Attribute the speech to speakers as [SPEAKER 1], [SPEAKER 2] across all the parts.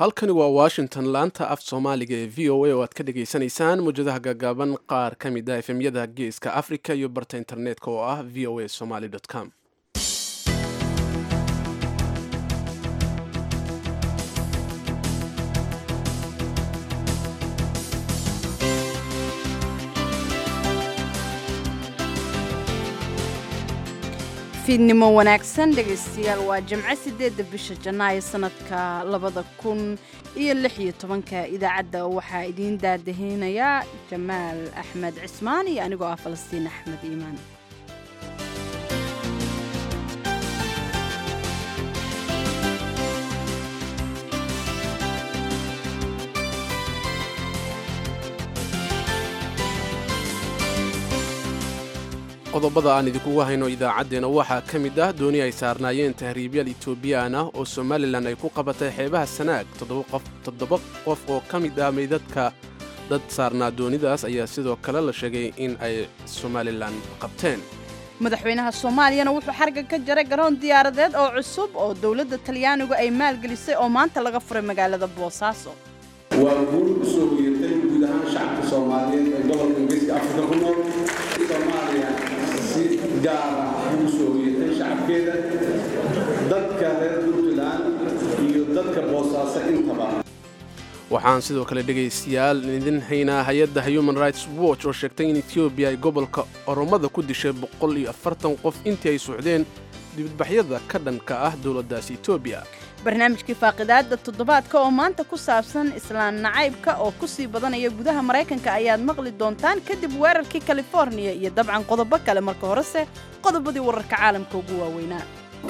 [SPEAKER 1] halkani waa washington laanta af soomaaliga ee v o a oo aad ka dhagaysanaysaan muwjadaha gaagaaban qaar ka mid a efemyada geeska africa iyo barta internetka oo ah v o a somaly com
[SPEAKER 2] fiidnimo wanaagsan dhegaystayaal waa jimco sideedda bisha janaayo sanadka labada kun iyo lix iyo tobanka idaacadda waxaa idiin daadaheynayaa jamaal axmed cismaan iyo anigoo ah falastiin axmed iimaan
[SPEAKER 1] qodobada aan idinkugu hayno idaacaddeenna waxaa ka mid ah dooni ay saarnaayeen tahriibyaal etoobiyaan ah oo somalilan ay ku qabatay xeebaha sanaag toddoba qof oo ka mid ah meydadka dad saarnaa doonidaas ayaa sidoo kale la sheegay in ay somalilan qabteen
[SPEAKER 2] madaxweynaha soomaaliyana wuxuu xarga ka jaray garoon diyaaradeed oo cusub oo dowladda talyaanigu ay maalgelisay oo maanta laga furay magaalada boosaaso
[SPEAKER 3] waa guul u soo hoyatay guud ahaan shacabka soomaaliyeed ee gobolka ingiriiska afrika ku nool soomaaliya si gaara ugu soo hoyatay shacabkeeda dadka reer puntland iyo dadka boosaaso intaba
[SPEAKER 1] waxaan sidoo kale dhegaystayaal idin haynaa hay-adda human rights watch oo sheegtay in etoobiya ay gobolka oromada ku dishay boqol iyo afartan qof intii ay socdeen dibadbaxyada ka dhanka ah dowladdaasi etoobiya
[SPEAKER 2] barnaamijkii faaqidaadda toddobaadka oo maanta ku saabsan islaan nacaybka oo ku sii badanaya gudaha maraykanka ayaad maqli doontaan kadib weerarkii californiya iyo dabcan qodobo kale marka horese qodobadii wararka caalamka ugu waaweynaa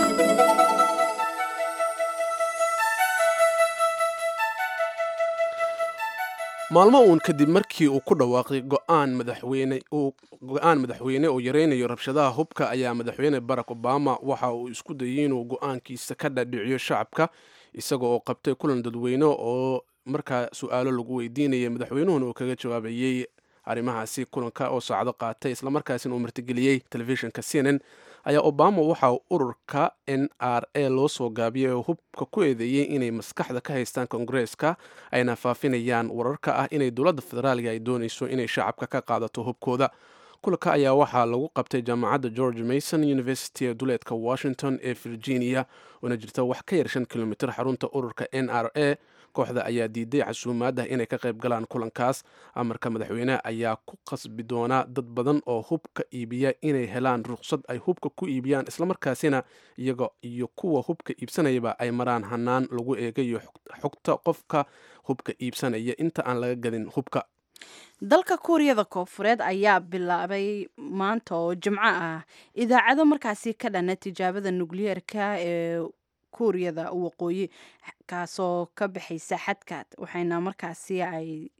[SPEAKER 1] maalmo uun kadib markii uu ku dhawaaqay go'aan madaxweyne oo yaraynayo rabshadaha hubka ayaa madaxweyne barack obama waxa uu isku dayay inuu go'aankiisa ka dhadhiciyo shacabka isaga oo qabtay kulan dadweyne oo markaa su-aalo lagu weydiinayay madaxweynuhuna uu kaga jawaabayey arrimahaasi kulanka oo saacdo qaatay islamarkaasina uu martigeliyey telefishinka c n n ayaa obama waxa uu ururka n r a loo soo gaabiyay oo hubka ku eedeeyey inay maskaxda ka haystaan kongareeska ayna faafinayaan wararka ah inay dowladda federaaliga ay doonayso inay shacabka ka qaadato hubkooda kulanka ayaa waxaa lagu qabtay jaamacadda george mason university ee duleedka washington ee virginia oona jirta wax ka yar shan kilomitr xarunta ururka n r a kooxda ayaa diiday casuumaaddah inay ka qayb galaan kulankaas amarka madaxweyneha ayaa ku qasbi doonaa dad badan oo hubka iibiya inay helaan ruqsad ay hubka ku iibiyaan islamarkaasina iyaga iyo kuwa hubka iibsanayaba ay maraan hanaan lagu eegayo xogta qofka hubka iibsanaya inta aan laga gadin hubka
[SPEAKER 2] dalka kuuriyada koofureed ayaa bilaabay maanta oo jimco ah idaacado markaasi ka dhana tijaabada nukliyeerka ee kuuriyada waqooyi kaasoo ka baxaysa xadkaad waxayna markaasi ay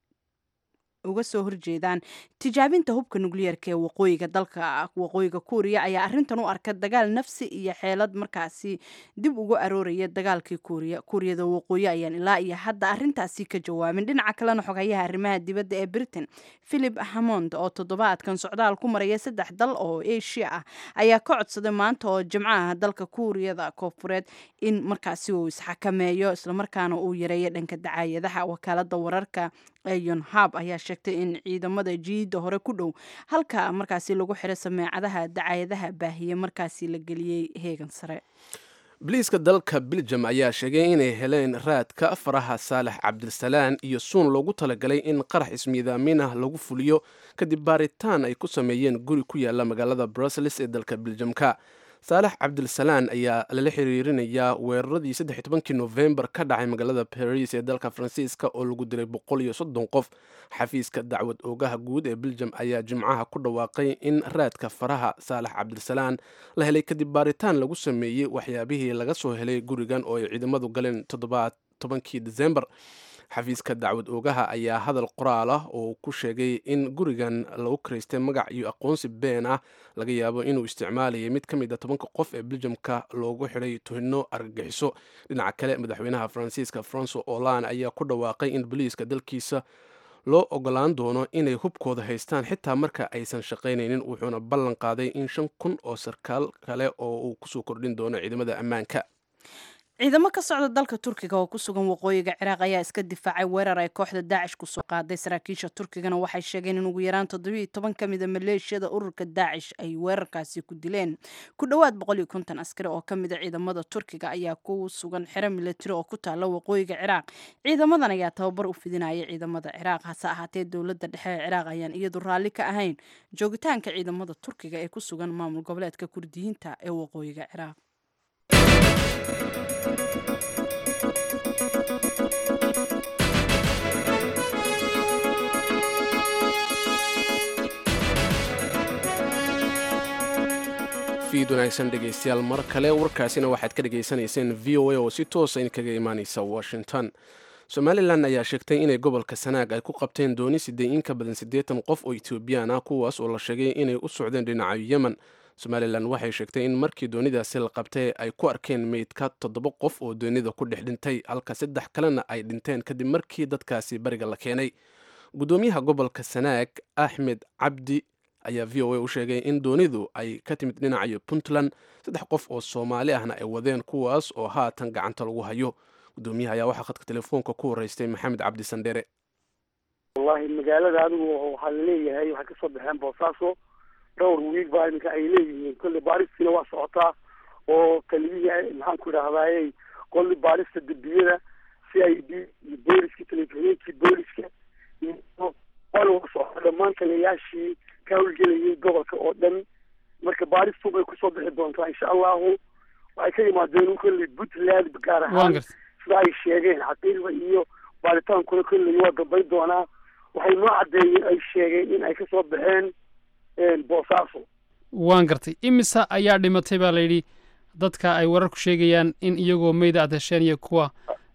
[SPEAKER 2] uga soo horjeedaan tijaabinta hubka nukliyeerka ee waqooyiga dalka waqooyiga kuuriya ayaa arrintan u arka dagaal nafsi iyo xeelad markaasi dib ugu arooraya dagaalkii kuuriya kuuriyada waqooyi ayaan ilaa iyo hadda arrintaasi ka jawaabin dhinaca kalena xogayaha arrimaha dibadda ee britain philip hamond oo toddobaadkan socdaal ku maraya saddex dal oo asia ah ayaa ka codsaday maanta oo jimco ah dalka kuuriyada koofureed in markaasi uu isxakameeyo islamarkaana uu yareeyo dhanka dacaayadaha wakaalada wararka yonhab ayaa sheegtay in ciidamada jiida hore ku dhow halka markaasi lagu xiray sameecadaha dacaayadaha baahiye markaasi la geliyey heegan sare
[SPEAKER 1] biliiska dalka beljum ayaa sheegay inay heleen raadka faraha saalax cabdisalaan iyo suun loogu talagalay in qarax ismiidaamin ah lagu fuliyo kadib baaritaan ay ku sameeyeen guri ku yaala magaalada brussels ee dalka beljumka saalax cabdilsalaan ayaa lala xiriirinayaa weeraradii saddex iyo tobankii nofembar ka dhacay magaalada baris ee dalka faransiiska oo lagu dilay boqol iyo soddon qof xafiiska dacwad oogaha guud ee beljum ayaa jimcaha ku dhawaaqay in raadka faraha saalax cabdisalaan la helay kadib baaritaan lagu sameeyey waxyaabihii laga soo helay gurigan oo ay ciidamadu galeen todobaatobankii desembar xafiiska dacwad oogaha ayaa hadal qoraal ah oo ku sheegay in gurigan lagu karaystay magac iyo aqoonsi been ah laga yaabo inuu isticmaalayay mid ka mid a tobanka qof ee beljamka loogu xidhay tuhino argagixiso dhinaca kale madaxweynaha faransiiska franco olan ayaa ku dhawaaqay in boliiska dalkiisa loo ogolaan doono inay hubkooda haystaan xitaa marka aysan shaqaynaynin wuxuuna ballan qaaday in shan kun oo sarkaal kale oo uu kusoo kordhin doono ciidamada ammaanka
[SPEAKER 2] ciidamo ka socda dalka turkiga oo ku sugan waqooyiga ciraaq ayaa iska difaacay weerar ay kooxda daacish kusoo qaaday saraakiisha turkigana waxay sheegeen in ugu yaraan toddobiiyo toban ka mida maleeshiyada ururka daacish ay weerarkaasi ku dileen ku dhowaad boqol iyo konton askari oo ka mida ciidamada turkiga ayaa ku sugan xero milatari oo ku taala waqooyiga ciraaq ciidamadan ayaa tababar u fidinaya ciidamada ciraaq hase ahaatee dowladda dhexe ee ciraaq ayaan iyadu raalli ka ahayn joogitaanka ciidamada turkiga ee ku sugan maamul goboleedka kurdiyiinta ee waqooyiga ciraaq
[SPEAKER 1] fiid wanaagsan dhegaystayaal mar kale warkaasina waxaad ka dhagaysanayseen v o a oo si toosa in kaga imaaneysa washington somalilan ayaa sheegtay inay gobolka sanaag ay ku qabteen dooni sidee in ka badan siddeetan qof oo etoobiyaan ah kuwaas oo la sheegay inay u socdeen dhinaca yemen somalilan waxay sheegtay in markii doonidaasi la qabtay ay ku arkeen meydka toddoba qof oo doonida ku dhex dhintay halka saddex kalena ay dhinteen kadib markii dadkaasi bariga la keenay guddoomiyaha gobolka sanaag axmed cabdi ayaa v o a u sheegay in doonidu ay ka timid dhinacayo puntland saddex qof oo soomaali ahna ay wadeen kuwaas oo haatan gacanta lagu hayo guddoomiyaha ayaa waxaa khadka telefoonka ku horeystay maxamed cabdi sandhere
[SPEAKER 4] wallahi magaalada adigu waxaa laleeyahay waxay kasoo baxeen boosaaso dhowr wiig baa iminka ay leeyihiin kolley baaristiina waa socotaa oo taliyihii maxaan ku idhahdayey qolli baarista dembiyada c i d iyo booliska telefiheenkii booliska iyo waa socota dhammaan taliyayaashii ka howlgelayay gobolka oo dhan marka baaristu bay kusoo bixi doontaa insha allahu waxay ka yimaadeen kolley puntland gaar ahaan sida ay sheegeen xaqiiqda iyo baaritaankuna kolley waa dambayn doonaa waxay noo caddeeyeen ay sheegeen in ay kasoo baxeen boosaaso
[SPEAKER 5] waan gartay imisa ayaa dhimatay baa layidhi dadka ay wararku sheegayaan in iyagoo meyda aad hesheen iyo kuwa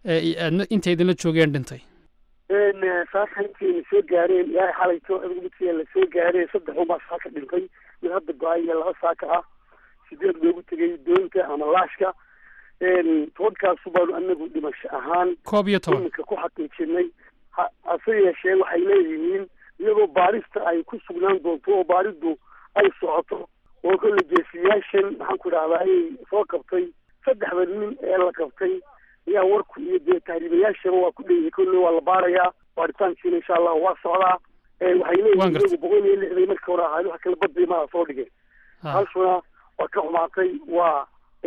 [SPEAKER 5] inta idinla joogeen dhintay
[SPEAKER 4] saaka intayna soo gaareen ilaahay xalayto adgumidkiia la soo gaareen saddex unbaa saaka dhintay mid hadda go-ay iyo laba saaka ah sideed loogu tegay doonta ama laashka tobankaasu baanu anagu dhimasho ahaan
[SPEAKER 5] koob iyo toban
[SPEAKER 4] iminka ku xaqiijinay hase yeeshee waxay leeyihiin iyadoo baarista ay ku sugnaan doonto oo baaridu ay socoto oo kolle geesiyaashan maxaan ku idhahdaa ayay soo qabtay saddexda nin ee la qabtay ayaa warku iyo dee tahriibayaashaba waa ku dheeyahay kolle waa la baarayaa baaritaankiina insha allahu waa socdaa waxay leeyihiin iyagu boqol iyo lixday marka hore ahayd wax kala badbay maa soo dhigeen halshuna waa ka xumaatay waa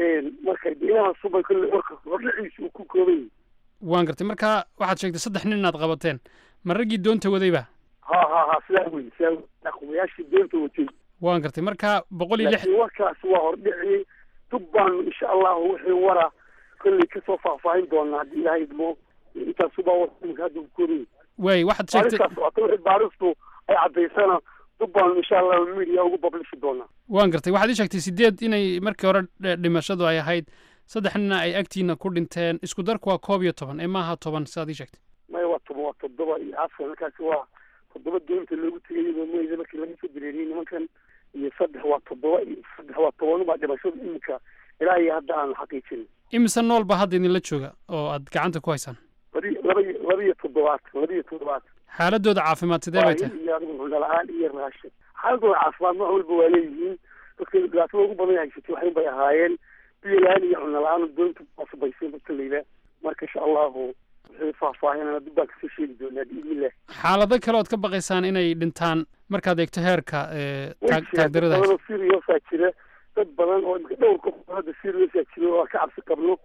[SPEAKER 4] marka inahaasubay kolle warka hordhaciisa uu ku kooban yahay
[SPEAKER 5] waan gartay marka waxaad sheegtay saddex nin inaad qabateen ma raggii doonta wadayba
[SPEAKER 4] ha ha ha sidaa wey sidaa wey aqomayaashii doonta watay
[SPEAKER 5] waan gartay marka boqol iyo lix
[SPEAKER 4] laakiin warkaasi waa hordhiciyey dub baanu insha allahu wixii wara kolley kasoo faahfaahin doonaa haddii ilaahay idmo intaasubaa warka hadda ku koobay
[SPEAKER 5] waay waxaad sheegtay
[SPEAKER 4] baaristaas socota wixii baaristu ay caddaysana dub baanu insha allahu media ugu bablishi doonaa
[SPEAKER 5] waan gartay waxaad ii sheegtay sideed inay markii hore dhimashadu ay ahayd saddex nina ay agtiina ku dhinteen isku darku waa koob iyo toban ee maaha toban sidaad ii sheegtay
[SPEAKER 4] maya waa toban waa toddoba iyo afar markaasi waa toddoba doonta loogu tegay iyadoo meyda markii laga soo dareeriyey nimankan iyo saddex waa toddoba iyo saddex waa tobanubaa dhimashada iminka ilaa iyo hadda aan xaqiijinin
[SPEAKER 5] imise nool ba hadda idinla jooga oo aad gacanta ku haysaan
[SPEAKER 4] labi laba iyo laba iyo toddobaatan laba iyo toddobaatan
[SPEAKER 5] xaaladooda caafimaad sidee bay tahay
[SPEAKER 4] iyo adigu cunno la-aan iyo raashin xaaladooda caafimaad nooc walba waa leeyihiin dadka dhibaatada ugu badan haysatay waxin bay ahaayeen biyo la-aan iyo cunno la-aan doonta asubaysay dadka layla marka insha allahu wixii faahfaahinana dib baan kasoo sheegi doonaa biidnillah
[SPEAKER 5] xaalado kale ood ka baqaysaan inay dhintaan markaad eegto heerka taagdarada
[SPEAKER 4] badan oo seriousaa jira dad badan oo imika dhowr qof hadda seriousaa jira oo aan ka cabsi qabno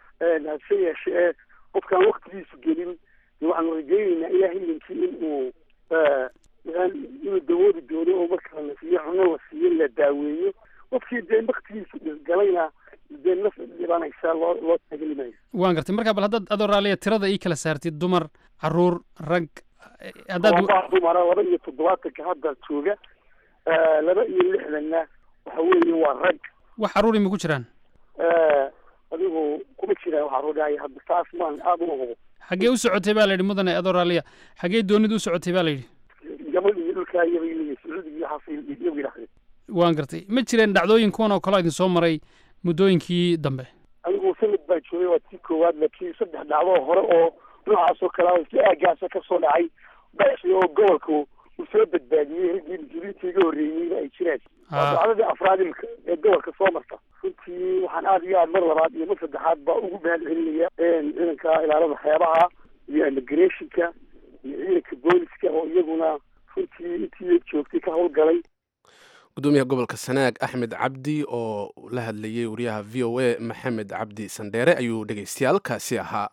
[SPEAKER 4] hase yeeshee qofkaan waktigiisu gelin waxaanu rajaynaynaa ilaa hilinkii in uu inuu dawoodi doono oo marka la siiyo cuno la siiyo la daaweeyo qofkii dee waktigiisu galayna dee naf dhibanaysa loo loo taageli maayo
[SPEAKER 5] waan gartay marka bal haddaad adoo raaliya tirada ii kala saartid dumar caruur rag haddaad
[SPEAKER 4] waa dumara laba iyo toddobaatanka hadda jooga laba iyo lixdanna waxa weeye waa rag
[SPEAKER 5] wax caruur ima ku jiraan
[SPEAKER 4] adigu kuma jiraan waxa rodhaaya hadda taas maan aada u hubo
[SPEAKER 5] xaggee u socotay baa la yidhi mudane adoo raaliya xaggee doonidu u socotay baa la yidhi
[SPEAKER 4] gabadh iyo dhulkaa iyabay leeyihin sacuudiga iyo xasil iyagu yidhahdeen
[SPEAKER 5] waan gartay ma jireen dhacdooyin kuwan oo kale idin soo maray muddooyinkii dambe
[SPEAKER 4] anigu sanad baa joogay waa tii koowaad laakiin saddex dhacdoo hore oo noocaasoo kalea isla aagaasa kasoo dhacay basi oo gobolka uu soo badbaadiyey raggii mas-uuliyiinta iga horreeyeyna ay jiraan waa dhacdadii afraad imika ee gobolka soo marta runtii runtii waxaan aada iyo aad mar labaad iyo mar saddexaad ba ugu mahad celinaya ciidanka ilaalada xeebaha iyo immigrationka iyo ciidanka booliska oo iyaguna runtii intii joogtay ka howlgalay
[SPEAKER 1] gudoomiyaha gobolka sanaag axmed cabdi oo la hadlayay wariyaha v o a maxamed cabdi sandheere ayuu dhegaystayaal kaasi ahaa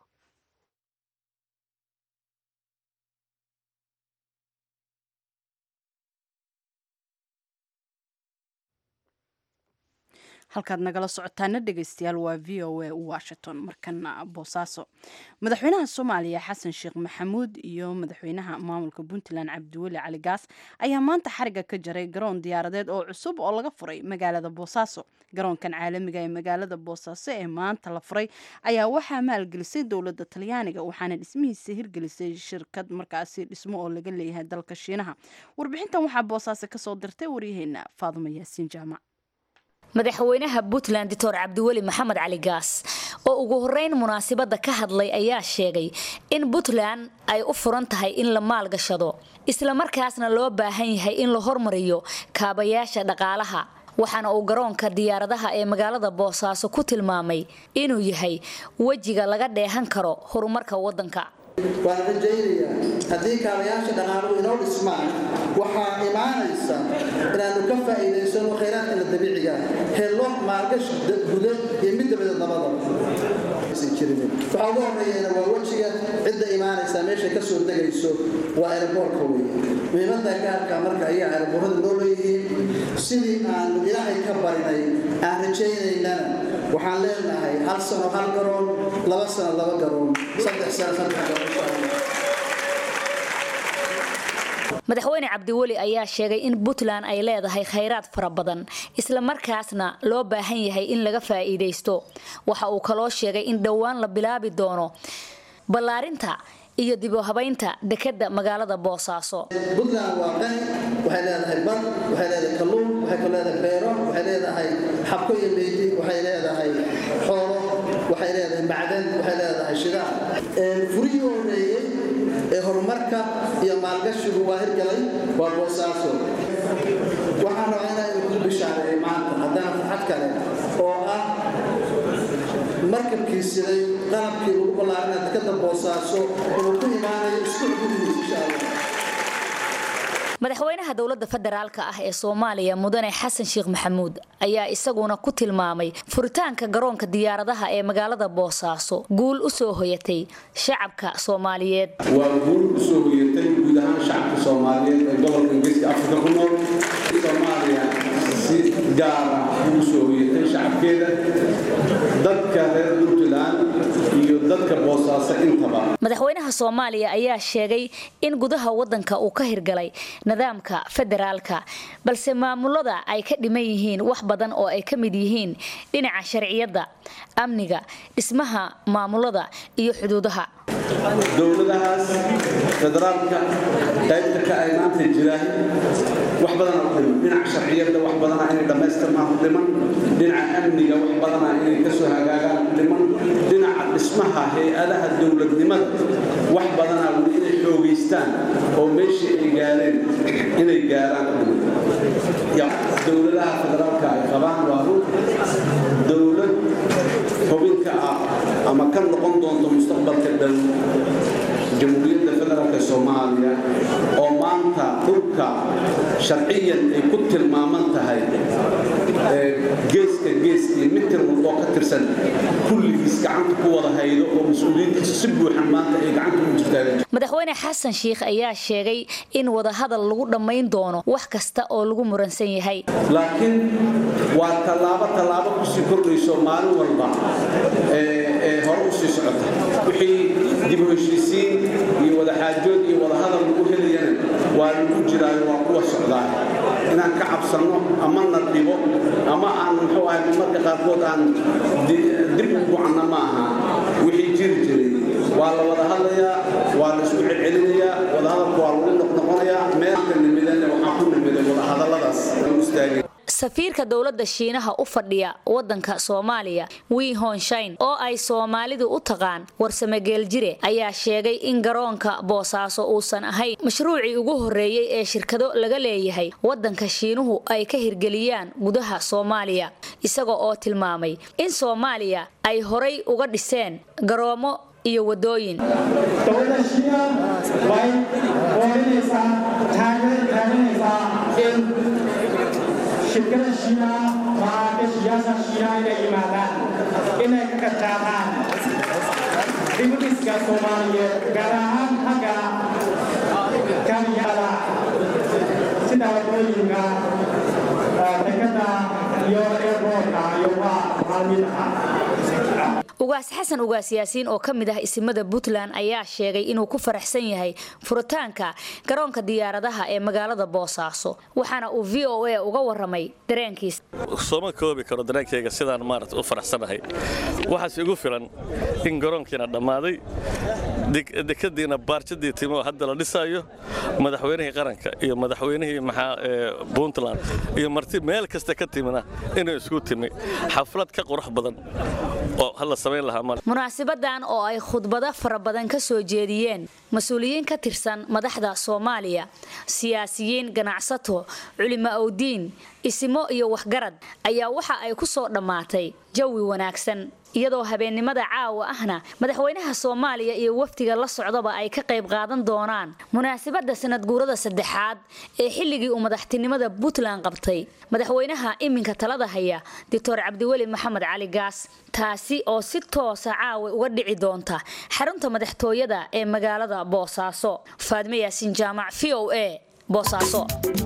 [SPEAKER 2] halkaad nagala socotaana dhegaystayaal waa v o a washington markana boosaaso madaxweynaha soomaaliya xasan sheekh maxamuud iyo madaxweynaha maamulka puntland cabdiweli cali gaas ayaa maanta xariga ka jaray garoon diyaaradeed oo cusub oo laga furay magaalada boosaaso garoonkan caalamiga ee magaalada boosaaso ee maanta la furay ayaa waxaa maalgelisay dowladda talyaaniga waxaana dhismihiisa hirgelisay shirkad markaasi dhismo oo laga leeyahay dalka shiinaha warbixintan waxaa boosaaso kasoo dirtay waryaheena faaduma yaasiin jaamac
[SPEAKER 6] madaxweynaha puntland doctor cabdiweli maxamed cali gaas oo ugu horeyn munaasibadda ka hadlay ayaa sheegay in puntland ay u furan tahay in la maalgashado islamarkaasna loo baahan yahay in la hormariyo kaabayaasha dhaqaalaha waxaana uu garoonka diyaaradaha ee magaalada boosaaso ku tilmaamay inuu yahay wejiga laga dheehan karo horumarka waddanka
[SPEAKER 7] waan rajaynayaa haddii kaabayaasha dhaqaaluhu inoo dhismaan waxaa imaanaysa inaannu ka faa'iidaysano khayraadkana dabiiciga helo maalgashi guda iyo mid dabadeed labadaba waxaa ugu horreeyana waa wejiga cidda imaanaysa meeshay ka soo degayso waa eeraboorka weye muhiimadda gaarka marka ayaa eeraboorada loo leeyihiin sidii aanu ilaahay ka barinay aan rajaynaynana waxaan leenahay hal sano hal garoon laba sano laba garoon saddex sano saddex garoon
[SPEAKER 6] madaxweyne cabdiweli ayaa sheegay in puntland ay leedahay khayraad fara badan islamarkaasna loo baahan yahay in laga faa'iidaysto waxa uu kaloo sheegay in dhowaan la bilaabi doono ballaarinta iyo dib u habaynta dekadda magaalada boosaaso
[SPEAKER 7] puntland waa qani waxay leedahay bad waxay leedahay kalluun waxay ka leedahay beero waxay leedahay xabko iyo meyti waxay leedahay xoolo waxay leedahay macdan waxay leedahay shidaal furihii horeeyey ee horumarka iyo maalgashigu waa hirgalay waa boosaaso waxaan rabaa inaan idinku bishaareeyo maanta haddana farxad kale oo ah markabkii siday qalabkii lagu ballaarina dekada boosaaso inuu ku imaanayo isku xududiis insha allah
[SPEAKER 6] madaxweynaha dowladda federaalka ah ee soomaaliya mudane xasan sheekh maxamuud ayaa isaguna ku tilmaamay furitaanka garoonka diyaaradaha ee magaalada boosaaso guul u soo hoyatay shacabka soomaaliyeed
[SPEAKER 3] waa guul u soo hoyatay guud ahaan shacabka soomaaliyeed ee gobolka geeska afrika ku nool soomaaliya si gaara ugu soo hoyatay shacabkeeda dadka reer puntland iyo dadka boosaaso intaba
[SPEAKER 6] madaxweynaha soomaaliya ayaa sheegay in gudaha wadanka uu ka hirgalay nidaamka federaalka balse maamulada ay ka dhiman yihiin wax badan oo ay ka mid yihiin dhinaca sharciyadda amniga dhismaha maamulada iyo xuduudaha
[SPEAKER 3] dowladahaas federaalka qaybta ka ay maanta jiraan wax badana u dhiman dhinaca sharciyadda wax badana inay dhammaystirmaan u dhiman dhinaca amniga wax badana inay kasoo hagaagaan u dhiman dhinaca dhismaha hay-adaha dowladnimada wax badana weli inay xoogaystaan oo meeshii ay gaareen inay gaaraan u dhiman dowladaha federaalka ay qabaan waa run dowlad xubinka ah ama ka noqon doonto mustaqbalka dhow jamhuuriyadda federaalk soomaaliya oo maanta dhulka sharciyan ay ku tilmaaman tahay geeska geeskii mitir walboo ka tirsan kulligiis gacanta ku wada haydo oo mas-uuliyiintiisa si buuxan maanta ay gacanta ugu jirtaan
[SPEAKER 6] madaxweyne xasan sheikh ayaa sheegay in wadahadal lagu dhammayn doono wax kasta oo lagu muransan yahay
[SPEAKER 3] laakiin waa tallaabo tallaabo kusii kordhayso maalin walba ee hore usii socota wixii dib u heshiisiin iyo wadaxaajood iyo wadahadal lagu helayana waa lagu jiraayo waa kuwa socdaa inaan ka cabsanno ama na dhibo ama aan muxuu ahay marmarka qaarkood aan dib u gucanna ma aha wixii jiri jiray waa la wada hadlayaa waa la isku celcelinayaa wadahadalku waa lagu noqnoqonayaa meelka nimidana waxaa ku nimiday wadahadalladaas lagu istaagay
[SPEAKER 6] safiirka dowladda shiinaha u fadhiya wadanka soomaaliya wii honshain oo ay soomaalidu u taqaan warsame geeljire ayaa sheegay in garoonka boosaaso uusan ahayn mashruucii ugu horeeyey ee shirkado laga leeyahay wadanka shiinuhu ay ka hirgeliyaan gudaha soomaaliya isaga oo tilmaamay in soomaaliya ay horay uga dhiseen garoomo iyo wadooyin
[SPEAKER 8] dowladda shiina way oorinaysaa taageerinaysaa in shirkada shiina maraakiishiyaasha shiina inay yimaadaan inay ka qadqaataan dibudhiska soomaaliyeed gaar ahaan xagga kaaliyada sida wadooyinka dekada iyo airboortka iyo waa maalmin ah
[SPEAKER 6] ugaas xasan ugaas yaasiin oo ka mid ah isimada puntland ayaa sheegay inuu ku faraxsan yahay furitaanka garoonka diyaaradaha ee magaalada boosaaso waxaana uu v o a uga waramay dareenkiisa
[SPEAKER 9] sooma koobi karo dareenkayga sidaan maarata u faraxsanahay waxaas igu filan in garoonkiina dhammaaday dekadiina baarjadii timi oo hadda la dhisaayo madaxweynihii qaranka iyo madaxweynihii maxaa puntland iyo marti meel kasta ka timina inuu isku timi xaflad ka qurux badan oo hala samayn lahaa mal
[SPEAKER 6] munaasibadan oo ay khudbado fara badan ka soo jeediyeen mas-uuliyiin ka tirsan madaxda soomaaliya siyaasiyiin ganacsato culimo awdiin isimo iyo waxgarad ayaa waxa ay ku soo dhammaatay jawi wanaagsan iyadoo habeennimada caawa ahna madaxweynaha soomaaliya iyo wafdiga la socdaba ay ka qayb qaadan doonaan munaasabadda sanadguurada saddexaad ee xilligii uu madaxtinimada puntland qabtay madaxweynaha iminka talada haya doctor cabdiweli maxamed cali gaas taasi oo si toosa caawa uga dhici doonta xarunta madaxtooyada ee magaalada boosaaso faadme yaasiin jaamac v o a boosaaso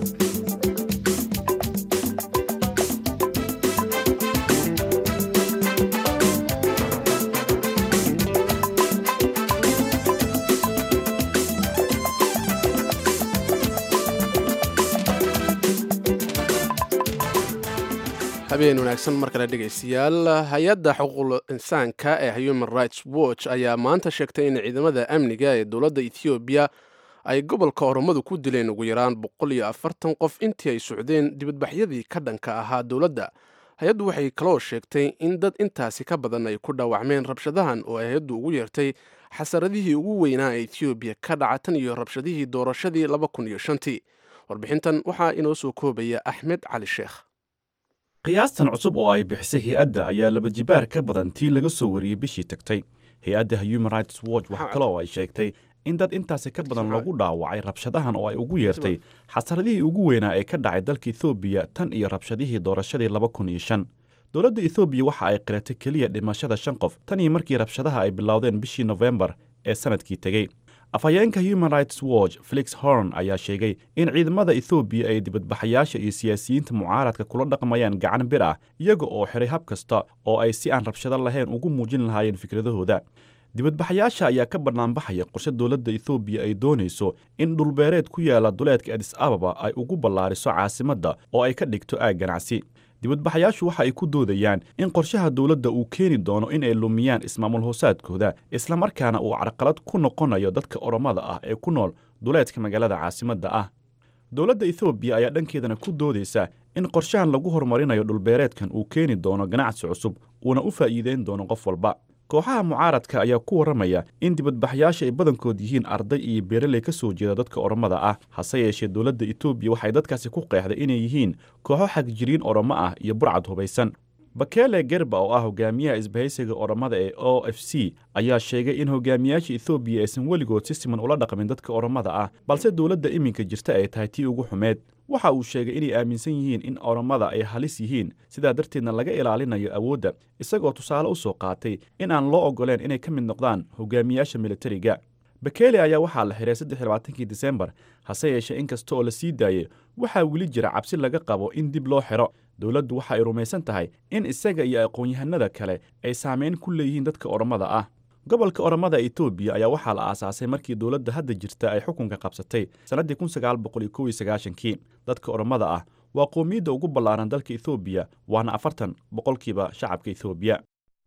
[SPEAKER 1] habeen wanaagsan mar kale dhegaystayaal hay-adda xuquuqul insaanka ee human rights watch ayaa maanta sheegtay in ciidamada amniga ee dowladda ethoobiya ay gobolka oromadu ku dileen ugu yaraan boqol iyo afartan qof intii ay socdeen dibadbaxyadii ka dhanka ahaa dowladda hay-addu waxay kaloo sheegtay in dad intaasi ka badan ay ku dhaawacmeen rabshadahan oo ay hay-addu ugu yeertay xasaradihii ugu weynaa ee ethoobiya ka dhaca tan iyo rabshadihii doorashadii laba kun iyo shantii warbixintan waxaa inoo soo koobaya axmed cali sheekh
[SPEAKER 10] qiyaastan cusub oo ay bixisay hay-adda ayaa laba jibaar ka badan tii laga soo wariyey bishii tagtay hay-adda human rights watch waxa kale oo ay sheegtay in dad intaasi ka badan lagu dhaawacay rabshadahan oo ay ugu yeertay xasaradihii ugu weynaa ee ka dhacay dalka ethoobiya tan iyo rabshadihii doorashadii laba kun iyo shan dowladda ethoobiya waxa ay qiratay keliya dhimashada shan qof tan iyo markii rabshadaha ay bilowdeen bishii nofembar ee sanadkii tegey afhayeenka human rights watch felix horn ayaa sheegay in ciidamada ethoobiya ay dibadbaxayaasha iyo siyaasiyiinta mucaaradka kula dhaqmayaan gacan bir ah iyaga oo xiray hab kasta oo ay si aan rabshado lahayn ugu muujin lahaayeen fikradahooda dibadbaxayaasha ayaa ka bannaanbaxaya qorshe dowladda ethoobiya ay doonayso in dhulbeereed ku yaala duleedka adis ababa ay ugu ballaariso caasimadda oo ay ka dhigto aag ganacsi dibadbaxayaashu waxa ay ku doodayaan in qorshaha dowladda uu keeni doono in ay lumiyaan ismaamul hoosaadkooda islamarkaana uu carqalad ku noqonayo dadka oromada ah ee ku nool duleedka magaalada caasimadda ah dowladda ethoobiya ayaa dhankeedana ku doodaysa in qorshahan lagu horumarinayo dhulbeereedkan uu keeni doono ganacsi cusub uuna u faa'iideyn doono qof walba kooxaha mucaaradka ayaa ku warramaya in dibadbaxyaasha ay badankood yihiin arday iyo beeraley ka soo jeeda dadka oromada ah hase yeeshee dowladda etoobiya waxay dadkaasi ku qeexday inay yihiin kooxo xagjiriin oromo ah iyo burcad hubaysan bakele gerba oo ah hogaamiyaha isbahaysiga oromada ee o f c ayaa sheegay in hogaamiyaasha ethoobiya aysan weligood si siman ula dhaqmin dadka oromada ah balse dowladda iminka jirta ay tahay tii ugu xumeed waxa uu sheegay inay aaminsan yihiin in oromada ay halis yihiin sidaa darteedna laga ilaalinayo awoodda isagoo tusaale u soo qaatay in aan loo oggoleen inay ka mid noqdaan hogaamiyaasha militariga bakele ayaa waxaa la xiray saddexlabaatankii disembar hase yeeshee in kasta oo la sii daayey waxaa weli jira cabsi laga qabo in dib loo xidho dowladdu waxa ay rumaysan tahay in isaga iyo aqoon-yahanada kale ay saamayn ku leeyihiin dadka oromada ah gobolka oromada etoobiya ayaa waxaa la aasaasay markii dowladda hadda jirta ay xukunka qabsatay sannaddii kun sagaal boqol iyo kow iyo sagaashankii dadka oromada ah waa qoomiyadda ugu ballaaran dalka ethoobiya waana afartan boqolkiiba shacabka ethoobiya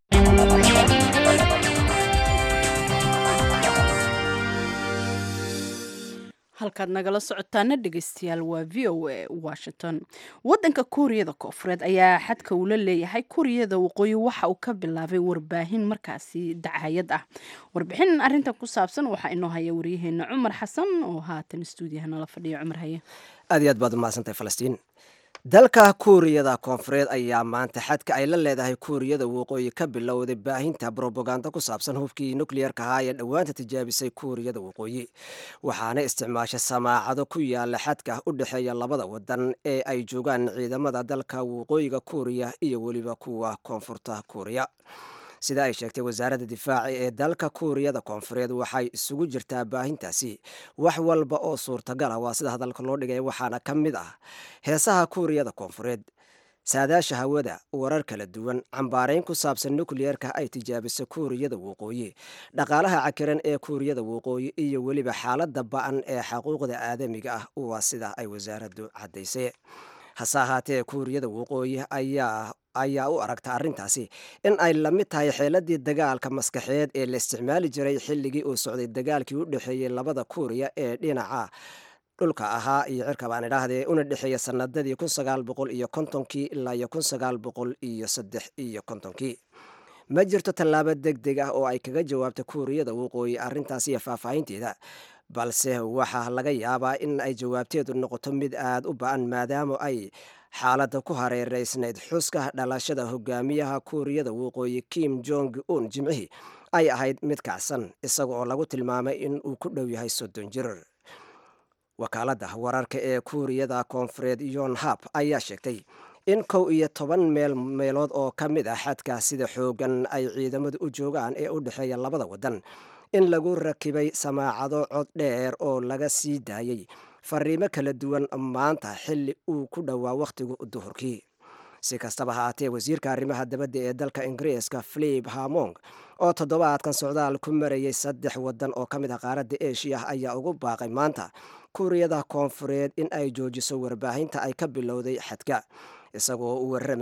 [SPEAKER 2] halkaad nagala socotaana dhegeystayaal waa v o a washington wadanka kuuriyada koofureed ayaa xadka uu la leeyahay kuuriyada waqooyi waxa uu ka bilaabay warbaahin markaasi dacayad ah warbixin arintan ku saabsan waxaa inoo haya waryaheena cumar xasan oo haatan stuudiyaha nala fadhiya cumar haye
[SPEAKER 11] aad iyo aad baad umahadsantahay falastiin dalka kuuriyada koonfureed ayaa maanta xadka ay la leedahay kuuriyada waqooyi ka bilowday baahinta brobaganda ku saabsan hubkii nukliyerka ahaa ee dhowaanta tijaabisay kuuriyada waqooyi waxaana isticmaasha samaacado ku yaala xadka u dhexeeya labada wadan ee ay joogaan ciidamada dalka waqooyiga kuuriya iyo weliba kuwa koonfurta kuuriya sida ay sheegtay wasaaradda difaaci ee dalka kuuriyada koonfureed waxay isugu jirtaa baahintaasi wax walba oo suurtagal ah waa sida hadalka loo dhigay waxaana ka mid ah heesaha kuuriyada koonfureed saadaasha hawada warar kala duwan cambaarayn ku saabsan nukliyerka ay tijaabisay kuuriyada waqooyi dhaqaalaha cakiran ee kuuriyada waqooyi iyo weliba xaaladda ba-an ee xuquuqda aadamiga ah waa sida ay wasaaraddu caddaysay hase ahaatee kuuriyada waqooyi ayaa ayaa u aragta arrintaasi in ay la mid tahay xeeladii dagaalka maskaxeed ee la isticmaali jiray xilligii uu socday dagaalkii u dhexeeyey labada kuuriya ee dhinaca dhulka ahaa iyo cirka baan idhaahdee una dhexeeya sanadadii kun sagaal boqol iyo kontonkii ilaa iyo kun sagaal boqol iyo saddex iyo kontonkii ma jirto tallaabo deg deg ah oo ay kaga jawaabta kuuriyada waqooyi arrintaas iyo faahfaahinteeda balse waxaa laga yaabaa in ay jawaabteedu noqoto mid aada u ba-an maadaama ay xaaladda ku hareereysnayd xuska dhalashada hogaamiyaha kuuriyada waqooyi kim jong un jimcihii ay ahayd mid kacsan isaga oo lagu tilmaamay in uu ku dhow yahay soddon jir wakaaladda wararka ee kuuriyada koonfureed yon hab ayaa sheegtay in kow iyo toban meel meelood oo ka mid ah xadka sida xoogan ay ciidamadu u joogaan ee u dhexeeya labada wadan in lagu rakibay samaacado cod dheer oo laga sii daayey fariimo kala duwan maanta xilli uu ku dhowaa wakhtigu duhurkii si kastaba haatee wasiirka arrimaha dabadda ee dalka ingiriiska filip hamong oo toddobaadkan socdaal ku marayay saddex wadan oo ka mid ah qaaradda eshiya ayaa ugu baaqay maanta kuuriyada koonfureed in ay joojiso warbaahinta ay ka bilowday xadka isagoo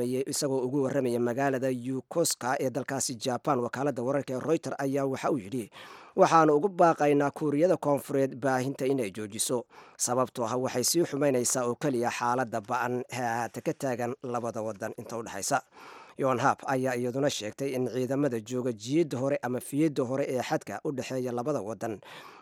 [SPEAKER 11] ugu warramaya magaalada yukoska ee dalkaasi jaban wakaaladda wararka ee royter ayaa waxa uu yidhi waxaanu ugu baaqaynaa kuuriyada koonfureed baahinta inay joojiso sababtoo ah waxay sii xumaynaysaa oo keliya xaaladda ba-an haata ka taagan labada wadan inta udhexaysa yonhab ayaa iyaduna sheegtay in ciidamada jooga jiidda hore ama fiyadda hore ee xadka u dhexeeya labada wadan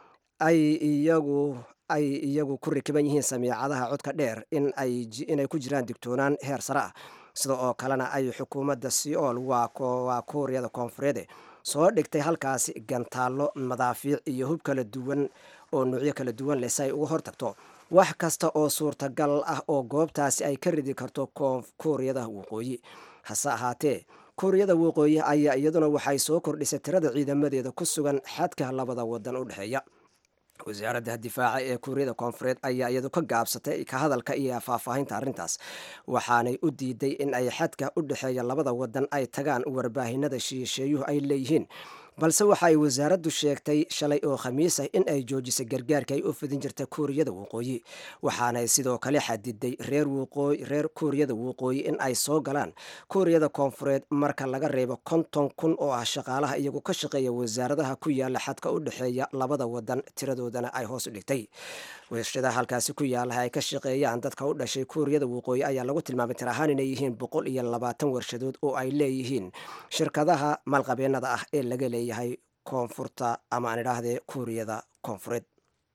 [SPEAKER 11] ay iyagu ay iyagu ku rakiban yihiin samiicadaha codka dheer inay ku jiraan digtoonaan heer sare ah sida oo kalena ay xukuumadda seoul waa kuuriyada koonfureede soo dhigtay halkaasi gantaallo madaafiic iyo hub kala duwan oo nuucyo kala duwan leh si ay uga hortagto wax kasta oo suurtagal ah oo goobtaasi ay ka ridi karto kuuriyada waqooyi hase ahaatee kuuriyada waqooyi ayaa iyaduna waxay soo kordhisay tirada ciidamadeeda ku sugan xadka labada wadan u dhexeeya wasaaradda difaaca ee kuuriyada koonfureed ayaa iyadu ka gaabsatay ka hadalka iyo faahfaahinta arrintaas waxaanay u diiday in ay xadka u dhexeeya labada wadan ay tagaan warbaahinada shiisheeyuhu ay leeyihiin balse waxa ay wasaaraddu sheegtay shalay oo khamiis ah in ay joojisay gargaarka ay u fidin jirta kuuriyada waqooyi waxaanay sidoo kale xadiday reer reer kuuriyada waqooyi in ay soo galaan kuuriyada koonfureed marka laga reebo konton kun oo ah shaqaalaha iyagu ka shaqeeya wasaaradaha ku yaala xadka u dhexeeya labada wadan tiradoodana ay hoos u dhigtay warshadaha halkaasi ku yaalaha ay ka shaqeeyaan dadka u dhashay kuuriyada waqooyi ayaa lagu tilmaamay tir ahaan inay yihiin boqol iyo labaatan warshadood oo ay leeyihiin shirkadaha maalqabeennada ah ee laga leeyahay koonfurta ama aan idhaahdee kuuriyada koonfureed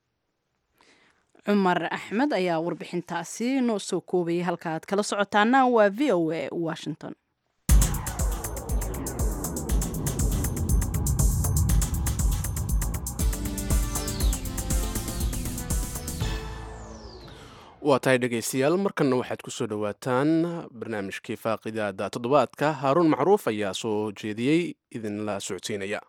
[SPEAKER 2] cumar axmed ayaa warbixintaasi noo soo koobayay halka aad kala socotaana waa v o a washington
[SPEAKER 1] waa tahay dhegaystayaal markanna waxaad ku soo dhowaataan barnaamijkii faaqidaada toddobaadka haaruun macruuf ayaa soo jeediyey idinla socodsiinaya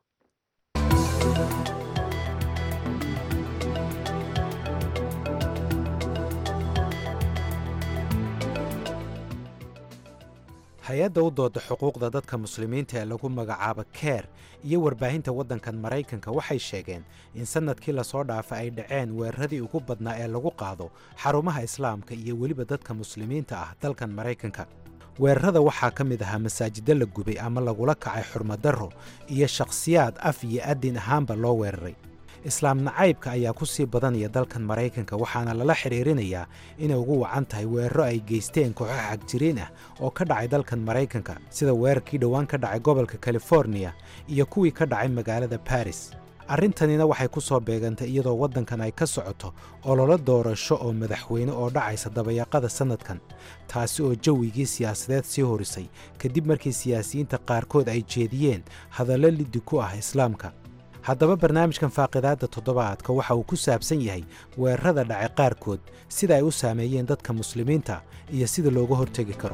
[SPEAKER 12] hay-adda u dooda xuquuqda dadka muslimiinta ee lagu magacaabo keer iyo warbaahinta waddankan maraykanka waxay sheegeen in sannadkii lasoo dhaafa ay dhaceen weeraradii ugu badnaa ee lagu qaado xarumaha islaamka iyo weliba dadka muslimiinta ah dalkan maraykanka weerarada waxaa ka mid ahaa masaajiddo la gubay ama lagula kacay xurmadarro iyo shakhsiyaad af iyo adin ahaanba loo weeraray islaam nacaybka ayaa ku sii badanaya dalkan maraykanka waxaana lala xidhiirinayaa inay ugu wacan tahay weeraro ay geysteen kooxo xagjiriin ah oo ka dhacay dalkan maraykanka sida weerarkii dhowaan ka dhacay gobolka californiya iyo kuwii ka dhacay magaalada baris arrintanina waxay ku soo beegantay iyadoo waddankan ay ka socoto ololo doorasho oo madaxweyne oo dhacaysa dabayaaqada sannadkan taasi oo jawigii siyaasadeed sii horisay kadib markii siyaasiyiinta qaarkood ay jeediyeen hadallo liddi ku ah islaamka haddaba barnaamijkan faaqidaadda toddobaadka waxa uu ku saabsan yahay weerarada dhacay qaarkood sida ay u saameeyeen dadka muslimiinta iyo sida looga hortegi karo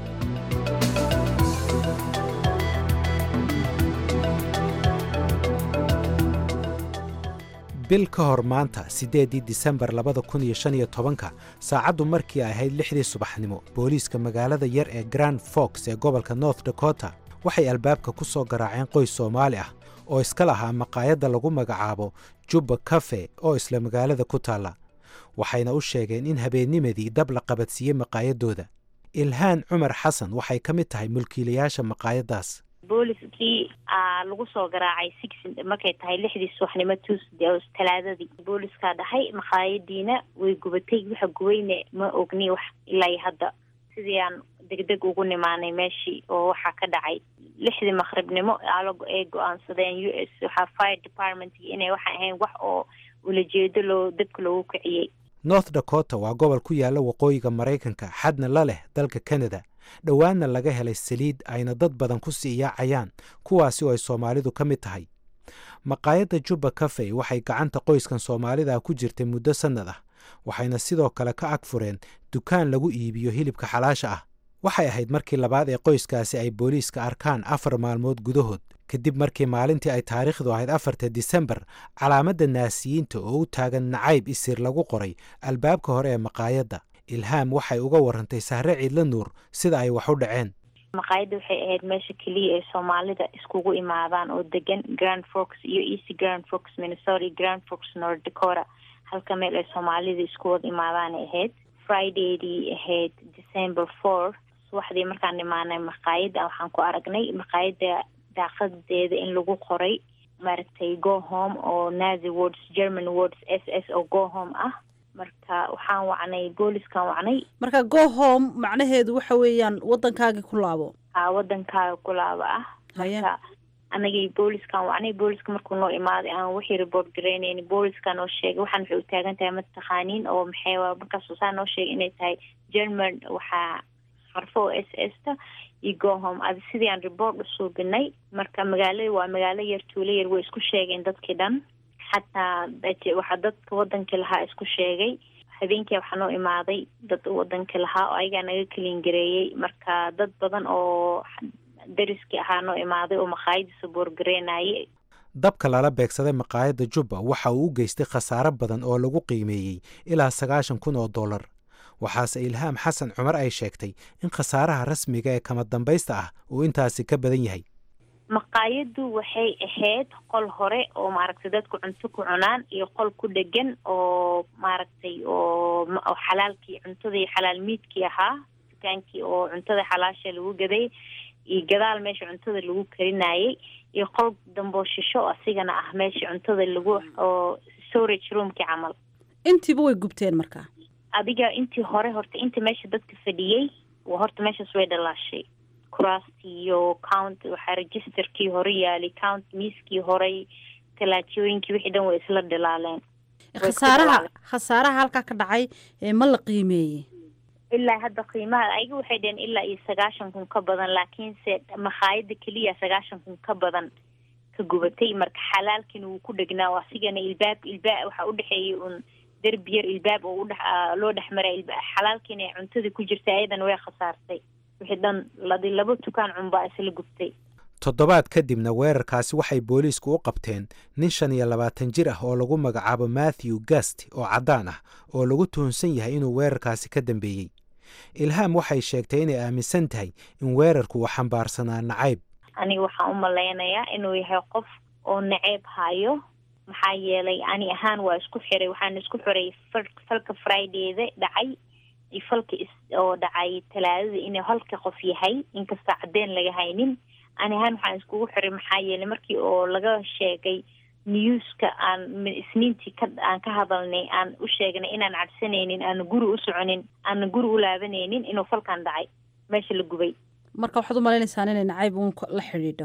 [SPEAKER 12] bil ka hor maanta siddeeddii disembar labada kun iyo shan iyo tobanka saacaddu markii ay ahayd lixdii subaxnimo booliiska magaalada yar ee grand fox ee gobolka north dakota waxay albaabka ku soo garaaceen qoys soomaali ah oo iska lahaa maqaayadda lagu magacaabo jubba kafe oo isla magaalada ku taalla waxayna u sheegeen in habeennimadii dab la qabadsiiyey maqaayaddooda ilhaan cumar xasan waxay ka mid tahay mulkiilayaasha maqaayaddaas
[SPEAKER 13] booliskii lagu soo garaacay six markay tahay lixdii subaxnimo tuesday talaadadii booliskaa dhahay maqaayadiina way gubatay waxa gubayne ma ogni wax ilaa hadda sidii aan degdeg ugu nimaanay meeshii oo waxaa ka dhacay lixdii maqribnimo ay go-aansadeen u s waxaa fire department inay waxaan ahayn wax oo ulajeedo loo dabka loogu kiciyey
[SPEAKER 12] north dakota waa gobol ku yaalla waqooyiga maraykanka xadna la leh dalka canada dhowaanna laga helay saliid ayna dad badan ku sii yaacayaan kuwaasi oo ay soomaalidu ka mid tahay maqaayadda jubba kafey waxay gacanta qoyskan soomaalida ku jirtay muddo sannad ah waxayna sidoo kale ka ag fureen dukaan lagu iibiyo hilibka xalaasha ah waxay ahayd markii labaad ee qoyskaasi ay booliiska arkaan afar maalmood gudahood kadib markii maalintii ay taariikhdu ahayd afarta disembar calaamadda naasiyiinta oo u taagan nacayb isir lagu qoray albaabka hore ee maqaayadda ilhaam waxay uga warantay sahre ciidla nuur sida ay wax u dhaceen
[SPEAKER 13] maqaayadda waxay ahayd meesha keliya ee soomaalida iskugu imaadaan oo degan grand fox iyo east grand fox minnesota iyo grand fox north dakota halka meel ay soomaalida isku wada imaadaanay ahayd fridaydii ahayd december four subaxdii markaan imaanay maqaayadda waxaan ku aragnay maqaayadda daaqadeeda in lagu qoray maaragtay go home oo nazi words german words s s oo go home ah marka waxaan wacnay booliskaan wacnay
[SPEAKER 2] marka go home macnaheedu waxa weeyaan waddankaagii ku laabo
[SPEAKER 13] a waddankaaga kulaaba ah marka anagii booliskaan wacnay booliska markuu noo imaaday aan wixii report garaynayni booliska noo sheegay waxaan waxay u taagan tahay mataqaaniin oo maxay markaas saa noo sheegay inay tahay german waxaa xarfo oo s s ta iyo gohome adi sidii aan report u suubinay marka magaalada waa magaalo yar tuulo yar way isku sheegeen dadkii dhan xataa waxaa dadka wadankii lahaa isku sheegay habeenkii waxaa noo imaaday dad wadankii lahaa oo ayagaa naga keliin gareeyey marka dad badan oo dariskii ahaa noo imaaday oo maqaayadiisa boorgareynayay
[SPEAKER 12] dabka lala beegsaday maqaayadda jubba waxa uu u geystay khasaaro badan oo lagu qiimeeyey ilaa sagaashan kun oo dollar waxaase ilhaam xasan cumar ay sheegtay in khasaaraha rasmiga ee kama dambaysta ah uu intaasi ka badan yahay
[SPEAKER 13] maqaayaddu waxay ahayd qol hore oo maaragtay dadku cunto ku cunaan iyo qol ku dhegan oo maaragtay oo xalaalkii cuntadii xalaal miidkii ahaa dukaankii oo cuntada xalaasha lagu gaday iyo gadaal meesha cuntada lagu karinayay iyo qol damboo shisho asigana ah meesha cuntada lagu oo storage roomkii camal
[SPEAKER 2] intiiba way gubteen markaa
[SPEAKER 13] adiga intii hore horta inta meesha dadka fadhiyey horta meeshaas way dhalaashay kuraastii iyo count waxaa registerkii hore yaalay count miiskii horey talaajooyinkii wixii dhan way isla dhilaaleen
[SPEAKER 2] khasaaraha khasaaraha halkaa ka dhacay ma la qiimeeyey
[SPEAKER 13] ilaa hadda qiimaha ayaga waxay dhaheen ilaa iyo sagaashan kun ka badan laakiinse makhaayada keliya sagaashan kun ka badan ka gubatay marka xalaalkiina wuu ku dhegnaa asigana ilbaab ilbaab waxaa udhexeeyay un derbi yar ilbaab oo udhe loo dhex maray xalaalkiina ay cuntada ku jirtay ayadana way khasaartay wixii dhan ladi laba tukaan cunbaa isla gubtay
[SPEAKER 12] toddobaad kadibna weerarkaasi waxay booliisku u qabteen nin shan iyo labaatan jir ah oo lagu magacaabo matthew gast oo caddaan ah oo lagu tuhunsan yahay inuu weerarkaasi ka dambeeyey ilhaam waxay sheegtay inay aaminsan tahay in weerarku uu xambaarsanaa nacayb
[SPEAKER 13] aniga waxaan u malaynayaa inuu yahay qof oo naceyb hayo maxaa yeelay ani ahaan waa isku xiray waxaan isku xiray falka fridayda dhacay iyo falka oo dhacay talaadada inuu halka qof yahay inkastoo cadeen laga haynin ani ahaan waxaan iskugu xiray maxaa yeelay markii oo laga sheegay newska aan isniintii ka aan ka hadalnay aan u sheegnay inaan cadsanaynin aana guri u soconin aana guri u laabanaynin inuu falkan dhacay meesha la gubay
[SPEAKER 2] marka waxaad u malaynaysaa inay nacayb uun la xidhiidho